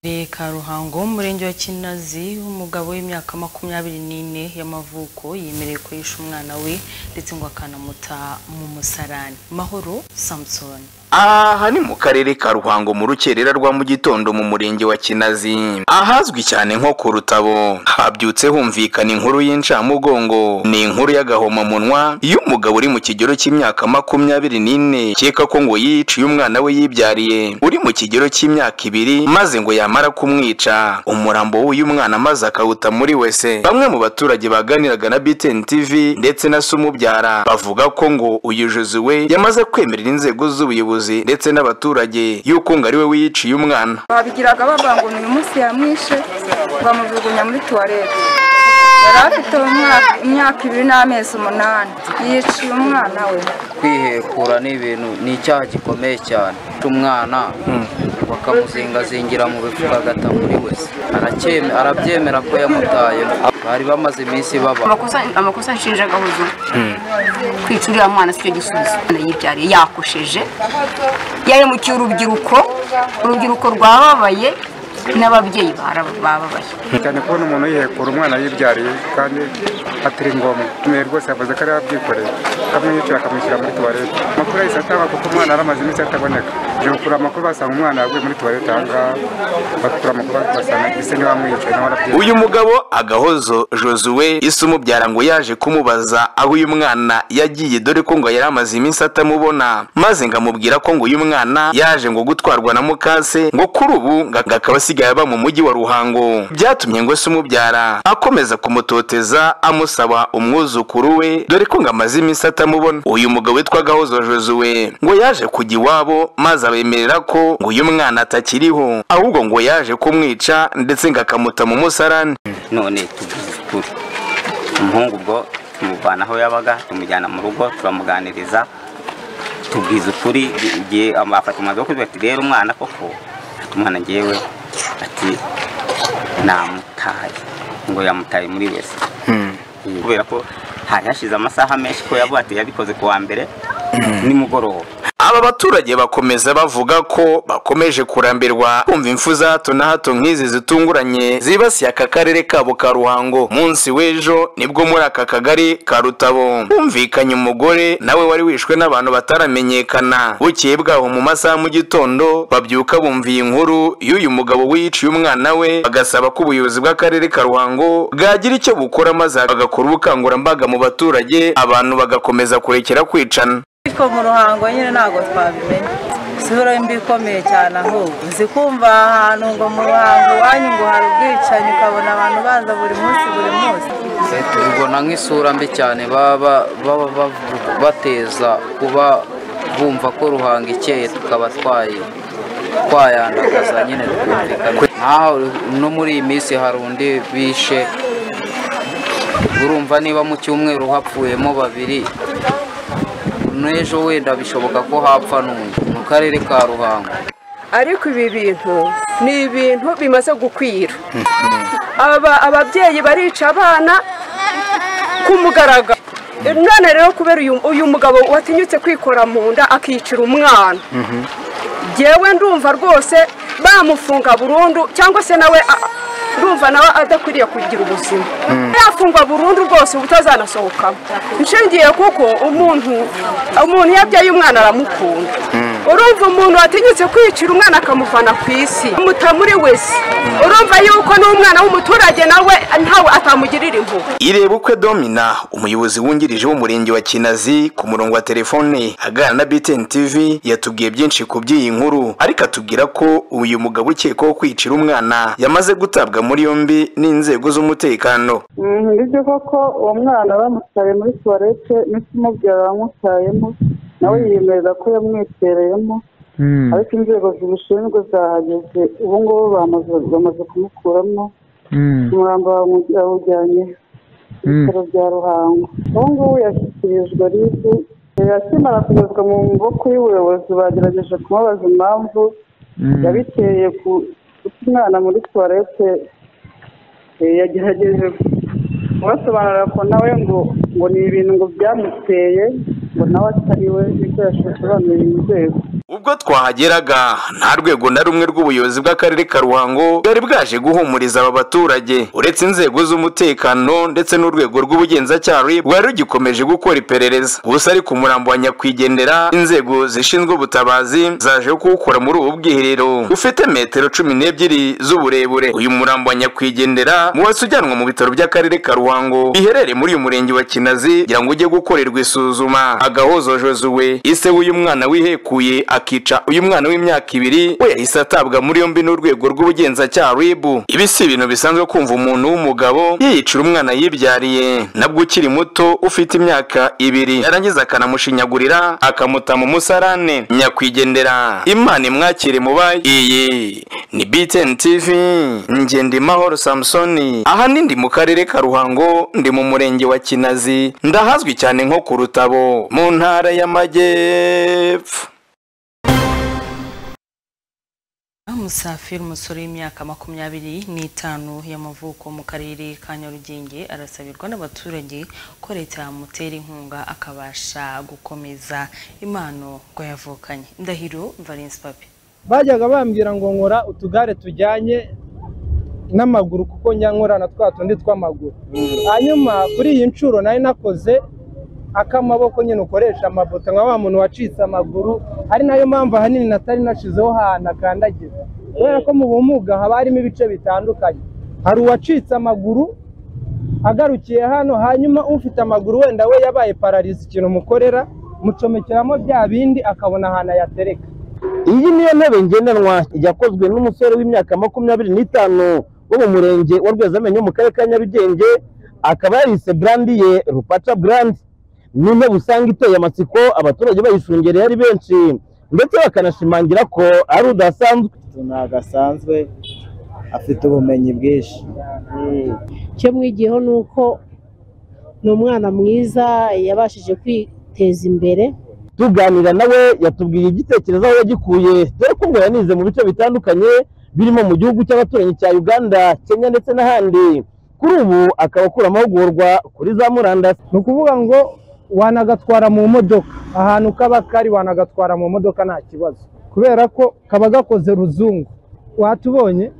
Akarere ka ruhango mu murenge wa kinazi umugabo w'imyaka makumyabiri n'ine y'amavuko yemerewe kurisha umwana we ndetse ngo akanamuta mu musarani mahoro samson aha ni mu karere ka ruhango mu rukerera rwa mu gitondo mu murenge wa kinazi ahazwi cyane nko ku rutabo habyutse humvikana inkuru y'incamugongo ni inkuru y'agahomamunwa y'umugabo uri mu kigero cy'imyaka makumyabiri n'ine ukeka ko ngo yiciye umwana we yibyariye uri mu kigero cy'imyaka ibiri maze ngo yamara kumwica umurambo w'uyu mwana maze akawuta muri wese bamwe mu baturage baganiraga na btn tv ndetse na se umubyara bavuga ko ngo uyu jozuwe yamaze kwemerera inzego z'ubuyobozi ndetse n'abaturage y'uko ngo ari we wiyiciye umwana babigiraga bavuga ngo ni uyu munsi yamwishe bamujugunya muri tuwarete yari afite umwaka- imyaka ibiri n'amezi umunani yiciye umwana we kwihekura ni ibintu ni icyaha gikomeye cyane umwana bakamuzingazingira mu bifu agata muri wese Aracyeme- arabyemera ko yamutaye bari bamaze iminsi baba amakosa amakosa nshinjaga huzura kwica uriya mwana sicyo gisubizo Umwana yibyariye yakosheje yahemukiye urubyiruko urubyiruko rwababaye n'ababyeyi bara- bababaye cyane kubona umuntu yihekura umwana yibyariye kandi atari ngombwa umuntu rwose yavuze ko ari we wabyikoreye akamwiyicira akamushyira muri tuwarete amakuru yahise atangwa kuko umwana yari amaze iminsi ataboneka jokura amakuru basanga umwana yaguye muri tuwarete ahangaha bakura amakuru basanga ese niwe wamwicaye nawe arabyikoreye uyu mugabo agahozo josuwe isi umubyara ngo yaje kumubaza aho uyu mwana yagiye dore ko ngo yari amaze iminsi atamubona maze ngo amubwira ko ngo uyu mwana yaje ngo gutwarwa na mukase ngo kuri ubu ngo ngo akaba asigaye aba mu mujyi wa ruhango byatumye ngo isi umubyara akomeza kumutoteza amusaba umwuzukuru we dore ko ngo amaze iminsi atamubona uyu mugabo witwa gahozo josuwe ngo yaje kujya iwabo maze abemerera ko ngo uyu mwana atakiriho ahubwo ngo yaje kumwica ndetse ngo akamuta mu musarani none tuvuze ukuri umuhungu ubwo tumuvana aho yabaga tumujyana mu rugo turamuganiriza tubwiza ukuri igihe amafata umwanzuro wo kuvuga ati rero umwana koko ati umwana ngewe ati namutaye ngo yamutaye muri wese kubera ko hari hashize amasaha menshi ko yavuga ati yabikoze ku wa mbere nimugoroba aba baturage bakomeza bavuga ko bakomeje kurambirwa kumva impfu za hato na hato nk'izi zitunguranye zibasiye aka karere kabo ka ruhango munsi w'ejo nibwo muri aka kagari ka rutabo humvikanye umugore nawe wari wishwe n'abantu bataramenyekana bukeye bwaho mu masaha mu gitondo babyuka bumva iyi nkuru y'uyu mugabo wiyiciye umwana we bagasaba ko ubuyobozi bw'akarere ka ruhango bwagira icyo bukora maze bagakora ubukangurambaga mu baturage abantu bagakomeza kurekera kwicana ariko mu ruhango nyine ntabwo twabimenye isura mbi ikomeye cyane ahubwo uzi kumva ahantu ngo mu ruhango iwanyu ngo hari ubwicanyi ukabona abantu baza buri munsi buri munsi tubibona nk'isura mbi cyane baba baba bavu- bateza kuba bumva ko ruhanga ikeye tukaba twaye twayandagaza nyine twumvikana nk'aho no muri iyi minsi hari undi bishe urumva niba mu cyumweru hapfuyemo babiri n'ejo wenda bishoboka ko hapfa n'undi mu karere ka ruhango ariko ibi bintu ni ibintu bimaze gukwira aba ababyeyi barica abana ku mugaragaro none rero kubera uyu- uyu mugabo watinyutse kwikora mu nda akicira umwana ngewe ndumva rwose bamufunga burundu cyangwa se nawe a- ndumva nawe adakwiriye kugira ubuzima yafungwa burundu rwose ubutazanasohokamo nshingiye kuko umuntu umuntu iyo abyaye umwana aramukunda urumva umuntu watinyutse kwicira umwana akamuvana ku isi mutamuri wese urumva yuko n'umwana w'umuturage nawe ntawe atamugirira impuhwe irebukwe domina umuyobozi wungirije w'umurenge wa kinazi ku murongo wa telefone aganira na btn tv yatubwiye byinshi ku by'iyi nkuru ariko atubwira ko uyu mugabo ukekwaho kwicira umwana yamaze gutabwa muri yombi n'inzego z'umutekano nibyo koko uwo mwana bamutaye muri tuwarete n'ikimubwira bamutayemo nawe yiyemeza ko yamwitereyemo ariko inzego zibishinzwe zahageze ubu ngubu bamaze- bamaze kumukuramo umurambo bawujyanye ku bitaro bya ruhango ubu ngubu yashyikirijwe ribu akimara kugezwa mu maboko y'ubuyobozi bagerageje kumubaza impamvu yabiteye ku guta umwana muri tuwarete Eh, yagerageje kubasobanurira ko nawe ngo ngo ni ibintu ngo byamuteye ngo nawe atari we nibyo yashoboye inzego ubwo twahageraga nta rwego na rumwe rw'ubuyobozi bw'akarere ka ruhango bwari bwaje guhumuriza aba baturage uretse inzego z'umutekano ndetse n'urwego rw'ubugenzacyaha RIB, rwari rugikomeje gukora iperereza gusa ariko umurambo wa nyakwigendera inzego zishinzwe ubutabazi zaje kuwukora muri ubu bwiherero ufite metero cumi n'ebyiri z'uburebure uyu murambo wa nyakwigendera mu wahise ujyanwa mu bitaro by'akarere ka ruhango biherereye muri uyu murenge wa kinazi kugira ngo ujye gukorerwa isuzuma agahozojozuwe ise w'uyu mwana wihekuye akica uyu mwana w'imyaka ibiri we yahise atabwa muri yombi n'urwego rw'ubugenzacyaha ribu ibi si ibintu bisanzwe kumva umuntu w'umugabo yiyicira umwana yibyariye nabwo ukiri muto ufite imyaka ibiri yarangiza akanamushinyagurira akamuta mu musarane nyakwigendera imana imwakire mubaye iyi ni btn tv ngendimahoro samusoni aha ni ndi mu karere ka ruhango ndi mu murenge wa kinazi ndahazwi cyane nko ku rutabo mu ntara y'amajyepfo musafiri umusore w'imyaka makumyabiri n'itanu y'amavuko mu karere ka nyarugenge arasabirwa n'abaturage ko leta yamutera inkunga akabasha gukomeza impano ngo yavukanye ndahiro valence papi bajyaga bambwira ngo nkora utugare tujyanye n'amaguru kuko njya nkora na twa tundi tw'amaguru hanyuma kuri iyi nshuro nari nakoze akamaboko nyine ukoresha amabuto nka wa muntu wacitse amaguru ari nayo mpamvu ahanini natari nashizeho ahantu akandagira kubera ko mu bumuga haba harimo ibice bitandukanye hari uwacitse amaguru agarukiye hano hanyuma ufite amaguru wenda we yabaye pararizi ikintu mukorera mucomekeramo bya bindi akabona ahantu ayatereka iyi niyo ntebe ngendanwa yakozwe n'umusore w'imyaka makumyabiri n'itanu wo mu murenge wa rwezamenyo mu karere ka nyarugenge akaba yarise brandi ye rupaca brandi ni intebe usanga iteye amatsiko abaturage bayishungereye ari benshi ndetse bakanashimangira ko ari udasanzwe gasanzwe afite ubumenyi bwinshi icyo mwigiyeho ni uko ni umwana mwiza yabashije kwiteza imbere tuganira nawe yatubwiye igitekerezo aho yagikuye dore ko ngo yanize mu bice bitandukanye birimo mu gihugu cy'abaturanyi cya uganda kenya ndetse n'ahandi kuri ubu akaba akura amahugurwa kuri za murandasi ni ukuvuga ngo wanagatwara mu modoka ahantu kaba kari wanagatwara mu modoka nta kibazo kubera ko kaba gakoze ruzungu watubonye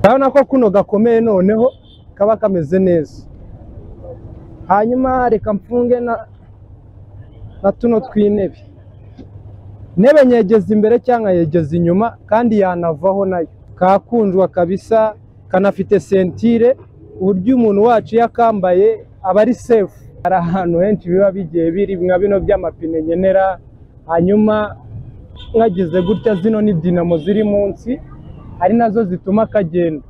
urabona ko kuno gakomeye noneho kaba kameze neza hanyuma reka mfunge na na tuno tw'intebe intebe nyegeza imbere cyangwa yegeza inyuma kandi yanavaho nayo kakundwa kabisa kanafite sentire uburyo umuntu wacu iyo akambaye aba ari sefu hari ahantu henshi biba bigiye biri nka bino by'amapine ngenera hanyuma mwagize gutya zino ni dinamo ziri munsi ari nazo zituma kagenda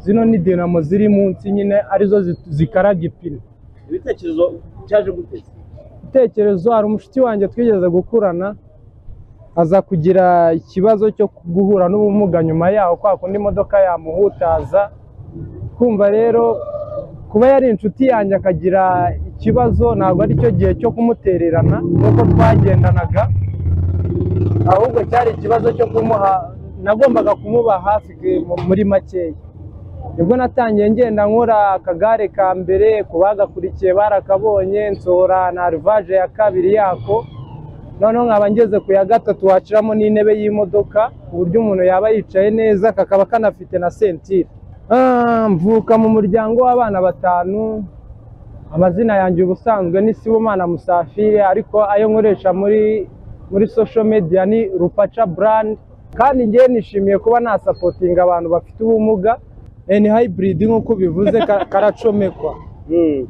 zino ni dinamo ziri munsi nyine arizo zi- zikaraga ipine ibitekerezo cyaje guteza ibitekerezo hari umushuti wanjye twigeze gukurana aza kugira ikibazo cyo guhura n'ubumuga nyuma yaho kwa kundi imodoka yamuhutaza kumva rero kuba yari inshuti yanjye akagira ikibazo ntabwo ari cyo gihe cyo kumutererana nk'uko twagendanaga ahubwo cyari ikibazo cyo kumuha nagombaga kumuba hafi ke- muri makeya nibwo natangiye ngenda nkora akagare ka mbere ku bagakurikiye barakabonye nsohora na rivaje ya kabiri yako noneho nkaba ngeze ku ya gatatu waciramo n'intebe y'imodoka ku buryo umuntu yaba yicaye neza kakaba kanafite na sentire Ah, mvuka mu muryango w'abana batanu amazina yanjye ubusanzwe ni sibumana musafire ariko ayo nkoresha muri muri social media ni rupaca brand kandi ngewe nishimiye kuba nasapotinga abantu bafite ubumuga eh, ni hybrid nk'uko bivuze ka- karacomekwa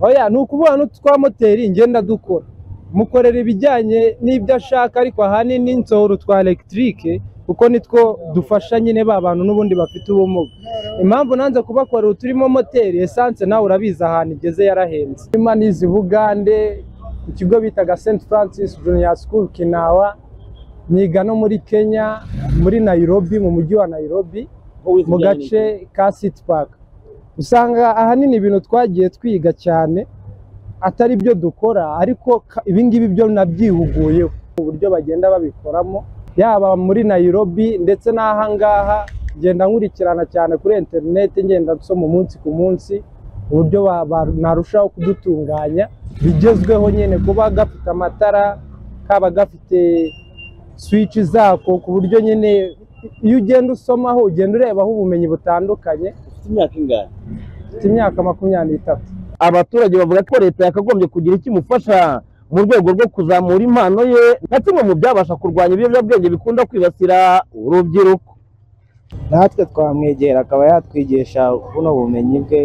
oya ni ukuvuga n'utwa moteri ngenda dukora mukorera ibijyanye n'ibyo ashaka ariko ahanini nsohora utwa elegitike kuko nitwo dufasha nyine ba bantu n'ubundi bafite ubumuga impamvu nanze kubakorera uturimo moteri esanse nawe urabizi ahantu igeze yarahenze nyuma n'izi bugande ku kigo bitaga st francis junior school kinawa niga no muri kenya muri nairobi mu mujyi wa nairobi mu gace ka city park usanga ahanini ibintu twagiye twiga cyane atari byo dukora ariko ka- ibingibi byo nabyihuguyeho uburyo bagenda babikoramo yaba muri Nairobi ndetse n'ahangaha ngenda nkurikirana cyane kuri interineti ngenda nsoma umunsi ku munsi uburyo ba- ba- narushaho kudutunganya bigezweho nyine kuba gafite amatara kaba gafite swici zako ku buryo nyine iyo ugenda usomaho ugenda urebaho ubumenyi butandukanye ufite imyaka ingahe mfite imyaka makumyabiri n'itatu abaturage bavuga ko leta yakagombye kugira icyo imufasha mu rwego rwo kuzamura impano ye nka kimwe mu byabasha kurwanya ibiyobyabwenge bikunda kwibasira urubyiruko natwe twamwegera akaba yatwigisha buno bumenyi bwe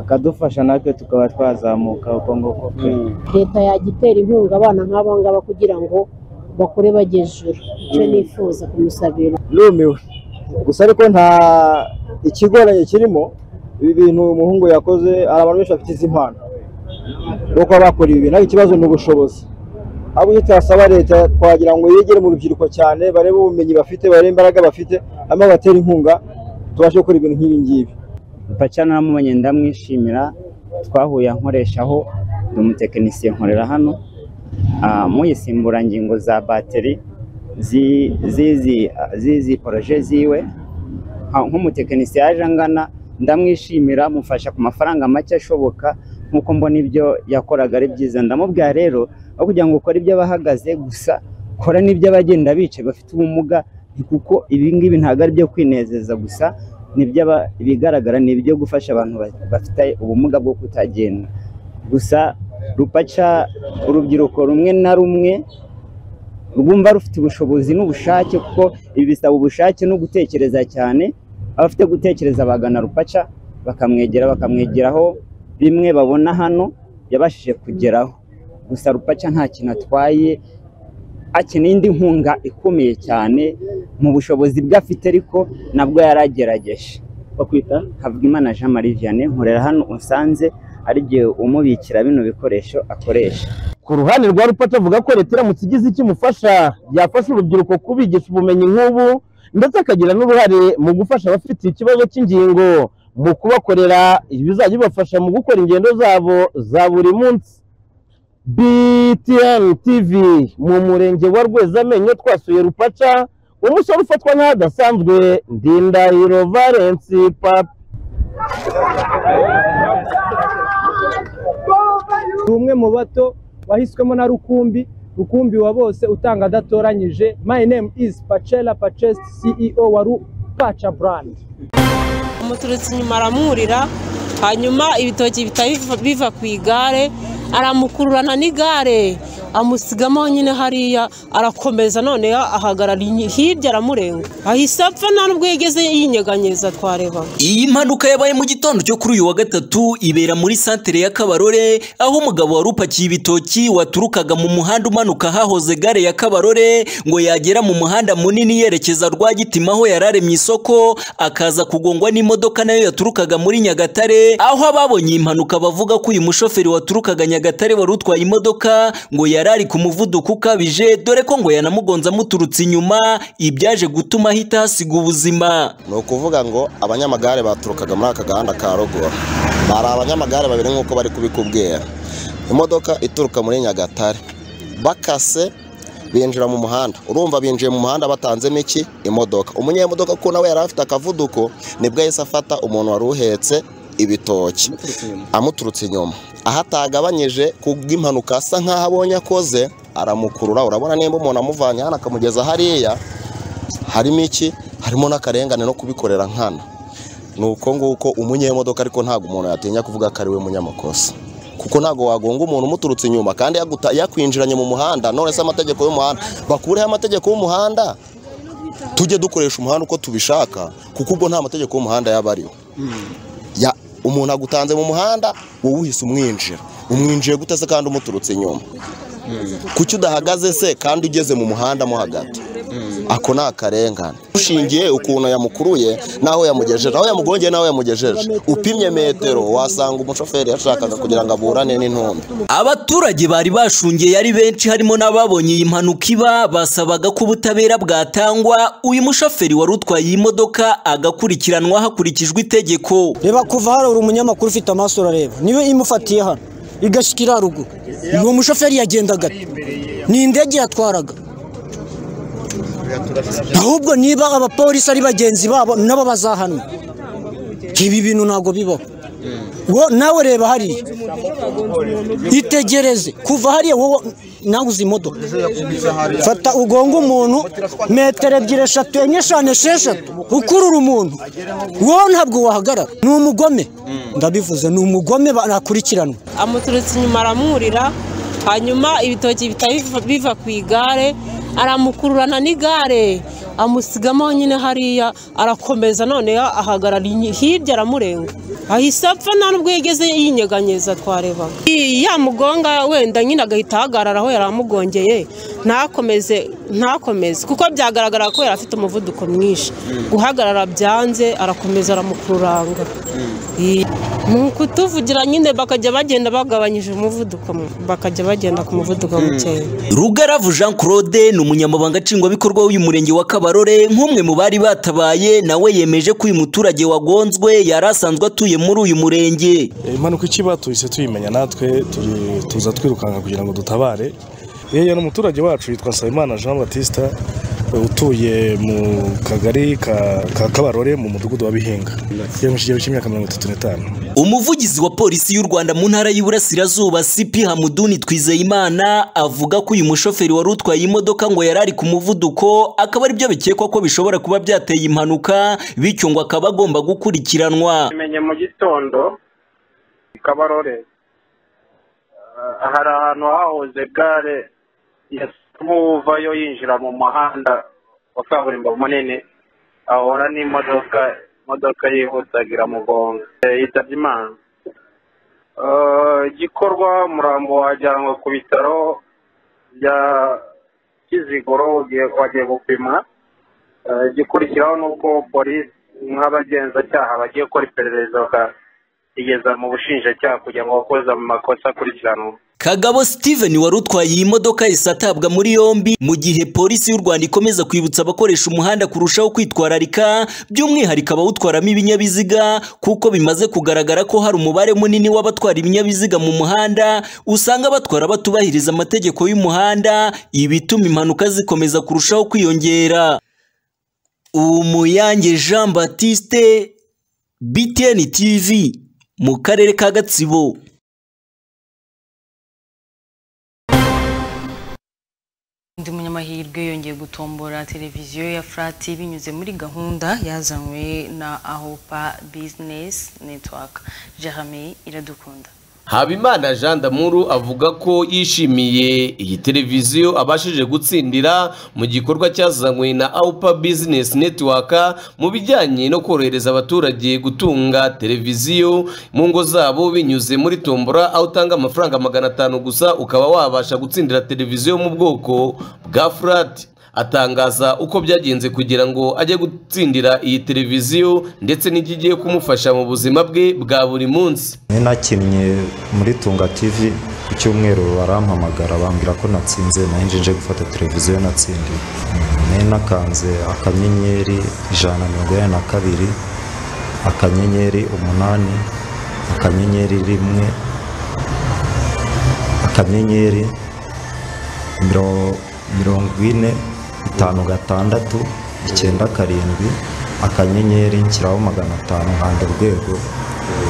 akadufasha natwe tukaba twazamuka uko nguko kwe leta yajya itera inkunga abana nk'aba ngaba kugira ngo bakure bajya ejuru icyo nifuza kumusabira rumiwe gusa ariko nta ikigoranye kirimo ibi bintu uyu muhungu yakoze hari abantu benshi bafite izi mpano no kuba bakora ibi bintu ariko ikibazo ni ubushobozi abo icyo twasaba leta twagira ngo yegere mu rubyiruko cyane barebe ubumenyi bafite barebe imbaraga bafite hanyuma batera inkunga tubashe gukora ibintu nk'ibi ngibi paca namumenye ndamwishimira twahuye ankoreshaho ndi umutekinisiye nkorera hano Ah, mu isimburangingo za bateri zi- zizi zizi poroje ziwe Ah, nk'umutekinisiye yaje angana ndamwishimira mufasha ku mafaranga make ashoboka nk'uko mbona ibyo yakoraga ari byiza ndamubwira rero aho kugira ngo ukore iby'abahagaze gusa kora n'iby'abagenda bicaye bafite ubumuga ni kuko ibi ngibi ntabwo ari ibyo kwinezeza gusa ni iby'aba- ibigaragara ni ibyo gufasha abantu ba- bafite ubumuga bwo kutagenda gusa rupaca urubyiruko rumwe na rumwe rwumva rufite ubushobozi n'ubushake kuko ibi bisaba ubushake no gutekereza cyane abafite gutekereza bagana rupaca bakamwegera bakamwegeraho bimwe babona hano yabashije kugeraho gusa rupaca nta kintu atwaye akeneye indi nkunga ikomeye cyane mu bushobozi bwe afite ariko nabwo yaragerageje bakwita Havugimana Jean Marie Vianney nkorera hano unsanze ari igihe umubikira bino bikoresho akoresha ku ruhande rwa rupata avuga ko leta iramutse igize icyo imufasha yafasha urubyiruko kubigisha ubumenyi nk'ubu ndetse akagira n'uruhare mu gufasha abafite ikibazo cy'ingingo mu kubakorera ibizajya bibafasha mu gukora ingendo zabo za buri munsi BTN TV mu murenge wa Rwezamenyo twasuye Rupaca umusore ufatwa nk'ahadasanzwe Ndindahiro Valence Papa ni umwe mu bato wahiswemo na rukumbi rukumbi wa bose utanga adatoranyije my name is pacella pacest ceo wa rupaca brand umuturutse inyuma aramurira hanyuma ibitoki bihita biva- biva ku igare aramukururana n'igare amusigamo nyine hariya arakomeza noneho ahagarara inyi- hirya aramurenga ahise apfa nta nubwo yigeze yinyeganyiriza twarebaga Iyi mpanuka yabaye mu gitondo cyo kuri uyu wa gatatu ibera muri santere ya Kabarore aho umugabo wari upakiye ibitoki waturukaga mu muhanda umanuka hahoze gare ya Kabarore ngo yagera mu muhanda munini yerekeza Rwagitima aho yararemye isoko akaza kugongwa n'imodoka nayo yaturukaga muri Nyagatare aho ababonye iyi mpanuka bavuga ko uyu mushoferi waturukaga Nyagatare wari utwaye imodoka ngo yarari ku muvuduko ukabije dore ko ngo yanamugonze amuturutse inyuma ibyaje gutuma ahita hasiga ubuzima ni ukuvuga ngo abanyamagare baturukaga muri aka gahanda ka ruguru bari abanyamagare babiri nk'uko bari kubikubwira imodoka ituruka muri nyagatare bakase binjira mu muhanda urumva binjiye mu muhanda batanzemo iki imodoka umunyemodoka ko nawe yari afite akavuduko nibwo yahise afata umuntu wari uhetse ibitoki amuturutse inyuma aho atagabanyije kubw'impanuka asa nk'aho abonye akoze aramukurura urabona nimba umuntu amuvanye hano akamugeza hariya harimo iki harimo n'akarengane no kubikorera nkana ni uko nguko umunyemodoka ariko ntabwo umuntu yatinya kuvuga ko ari we munyamakosa ku kuko ntabwo wagonga umuntu umuturutse inyuma kandi yaguta- yakwinjiranye mu muhanda none se amategeko y'umuhanda bakureho amategeko y'umuhanda tujye dukoresha umuhanda uko tubishaka kuko ubwo nta mategeko y'umuhanda yaba ariho Ya- umuntu agutanze mu muhanda wowe uhise umwinjira umwinjiye gute se kandi umuturutse inyuma kuki udahagaze se kandi ugeze mu muhanda mo hagati ako ni akarengane ushingiye ukuntu yamukuruye n'aho yamugejeje aho yamugongeye n'aho yamugejeje upimye metero wasanga umushoferi yashakaga kugira ngo aburane n'intumbi abaturage bari bashungeye ari benshi harimo n'ababonye iyi mpanuka iba basabaga ko ubutabera bwatangwa uyu mushoferi wari utwaye iyi modoka agakurikiranwa hakurikijwe itegeko reba kuva hano uri umunyamakuru ufite amaso urareba niba imufatiye hano igashikira haruguru uwo mushoferi yagendaga ate? ni indege yatwaraga ahubwo niba abapolisi ari bagenzi babo nabo bazahanwa ibi bintu ntabwo bibaho wo nawe reba hariya itegereze kuva hariya wowe nawe uzi imodoka fata ugonga umuntu metero ebyiri eshatu enye eshanu esheshatu ukurura umuntu wowe ntabwo wahagarara ni umugome ndabivuze ni umugome bakurikiranwa amuturutse inyuma aramwurira hanyuma ibitoki bihita biva- biva ku igare aramukururana n'igare amusigamo nyine hariya arakomeza none ahagarara inyi- hirya aramurenga ahise apfa nta n'ubwo yigeze yinyeganyeza twarebaga Iyi yamugonga wenda nyine agahita ahagarara aho yari amugongeye ntakomeze ntakomeze kuko byagaragara ko yari afite umuvuduko mwinshi guhagarara byanze arakomeza aramukururanga ni ukutuvugira nyine bakajya bagenda bagabanyije umuvuduko bakajya bagenda ku muvuduko mukeya rugaravu jean claude ni umunyamabanga nshingwabikorwa w'uyu murenge wa kabarore nk'umwe mu bari batabaye nawe yemeje ko uyu muturage wagonzwe yari asanzwe atuye muri uyu murenge impanuka ikiba tuhise tuyimenya natwe turi- tuza twirukanka kugira ngo dutabare yewe ni umuturage wacu yitwa nsabimana jean batista utuye mu kagari ka ka kabarore mu mudugudu wa bihinga yari mu kigero cy'imyaka mirongo itatu n'itanu umuvugizi wa polisi y'u rwanda mu ntara y'iburasirazuba sipi hamuduni twizeyimana avuga ko uyu mushoferi wari utwaye imodoka ngo yari ari ku muvuduko akaba aribyo bikekwa ko bishobora kuba byateye impanuka bityo ngo akaba agomba gukurikiranwa menye mu gitondo i kabarore Eh, hari ahantu hahoze gare nk'uvayo yinjira mu muhanda wa kaburimbo munini ahura n'imodoka imodoka yihutagira iramugonga Eh, yitabye imana Eh, igikorwa umurambo wajyanwa ku bitaro bya kiziguro ugiye- wagiye gupima Eh, igikurikiraho ni uko polisi nk'abagenzacyaha bagiye gukora iperereza bakigeza mu bushinjacyaha kugira ngo abakoze mu makosa akurikiranwe kagabo steven wari utwaye iyi modoka yahise atabwa muri yombi mu gihe polisi y'u rwanda ikomeza kwibutsa abakoresha umuhanda kurushaho kwitwararika by'umwihariko abawutwaramo ibinyabiziga kuko bimaze kugaragara ko hari umubare munini w'abatwara ibinyabiziga mu muhanda usanga batwara batubahiriza amategeko y'umuhanda ibituma impanuka zikomeza kurushaho kwiyongera umuyange jean batiste btn tv mu karere ka gatsibo undi munyamahirwe yongeye gutombora televiziyo ya furati binyuze muri gahunda yazanywe na ahopa bizinesi netiwaka jerame iradukunda habimana jean damuru avuga ko yishimiye iyi televiziyo abashije gutsindira mu gikorwa cyazanywe na aupa business network mu bijyanye no korohereza abaturage gutunga televiziyo mu ngo zabo binyuze muri tombora aho utanga amafaranga magana atanu gusa ukaba wabasha gutsindira televiziyo mu bwoko bwa furati atangaza uko byagenze kugira ngo ajye gutsindira iyi televiziyo ndetse n'ikigiye kumufasha mu buzima bwe bwa buri munsi ni nakinnye muri tunga tv ku cyumweru barampamagara bambwira ko natsinze nahinje nje gufata televiziyo natsindiye ni nakanze akanyenyeri ijana na mirongo inani na kabiri akanyenyeri umunani akanyenyeri rimwe akanyenyeri miro- mirongo ine itanu gatandatu icyenda karindwi akanyenyeri nshyiraho magana atanu nkanda urwego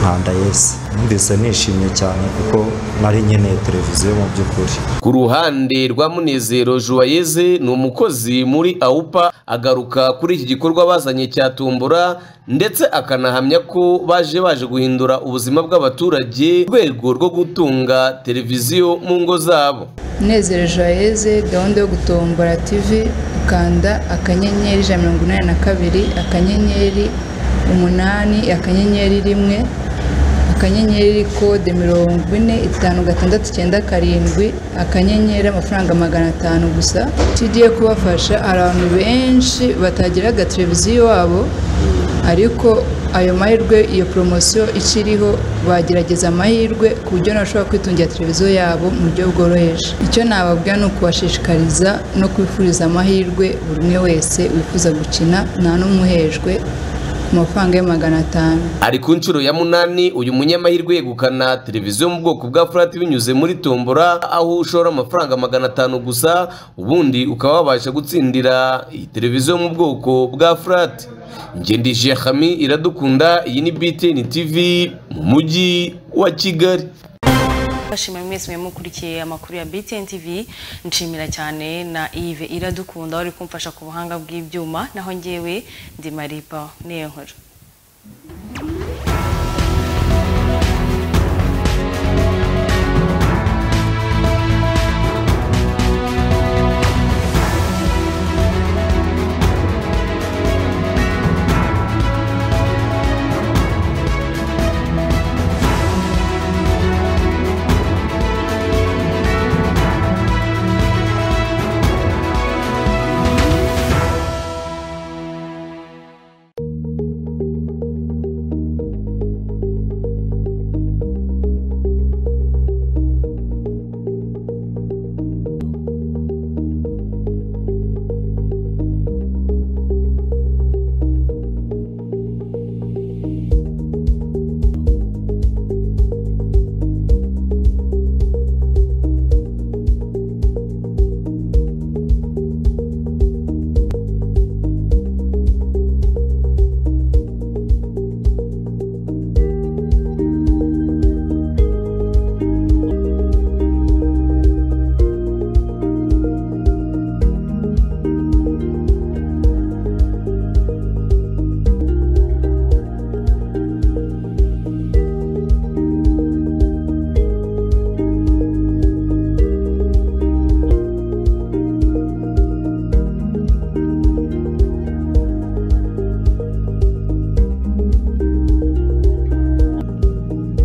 nkanda yesi numvise nishimye cyane kuko nari nkeneye televiziyo mu by'ukuri ku ruhande rwa munezero juwayeze ni umukozi muri awupa agaruka kuri iki gikorwa bazanye cya tumbura ndetse akanahamya ko baje baje guhindura ubuzima bw'abaturage mu rwego rwo gutunga televiziyo mu ngo zabo Munezero joyeze gahunda yo gutombora tv ukanda akanyenyeri ijana na mirongo inani na kabiri akanyenyeri umunani akanyenyeri rimwe akanyenyeri kode mirongo ine itanu gatandatu icyenda karindwi akanyenyeri amafaranga magana atanu gusa tugiye kubafasha hari abantu benshi batagiraga televiziyo iwabo ariko ayo mahirwe iyo poromosiyo ikiriho bagerageza amahirwe ku buryo bashobora kwitungira televiziyo yabo mu buryo bworoheje icyo nababwira ni ukubashishikariza no kwifuriza amahirwe buri umwe wese wifuza gukina nta n'umuhejwe ku mafaranga ya magana atanu ari ku nshuro ya munani uyu munyamahirwe yegukana televiziyo mu bwoko bwa furati binyuze muri tombora aho ushora amafaranga magana atanu gusa ubundi ukaba wabasha gutsindira iyi televiziyo mu bwoko bwa furati ngendije hami iradukunda iyi ni btn tv mu mujyi wa kigali bashimira mwese mwe mukurikiye amakuru ya BTN TV nshimira cyane na Yves Iradukunda wari kumfasha ku buhanga bw'ibyuma naho ngewe ndi Maripa Niyonkuru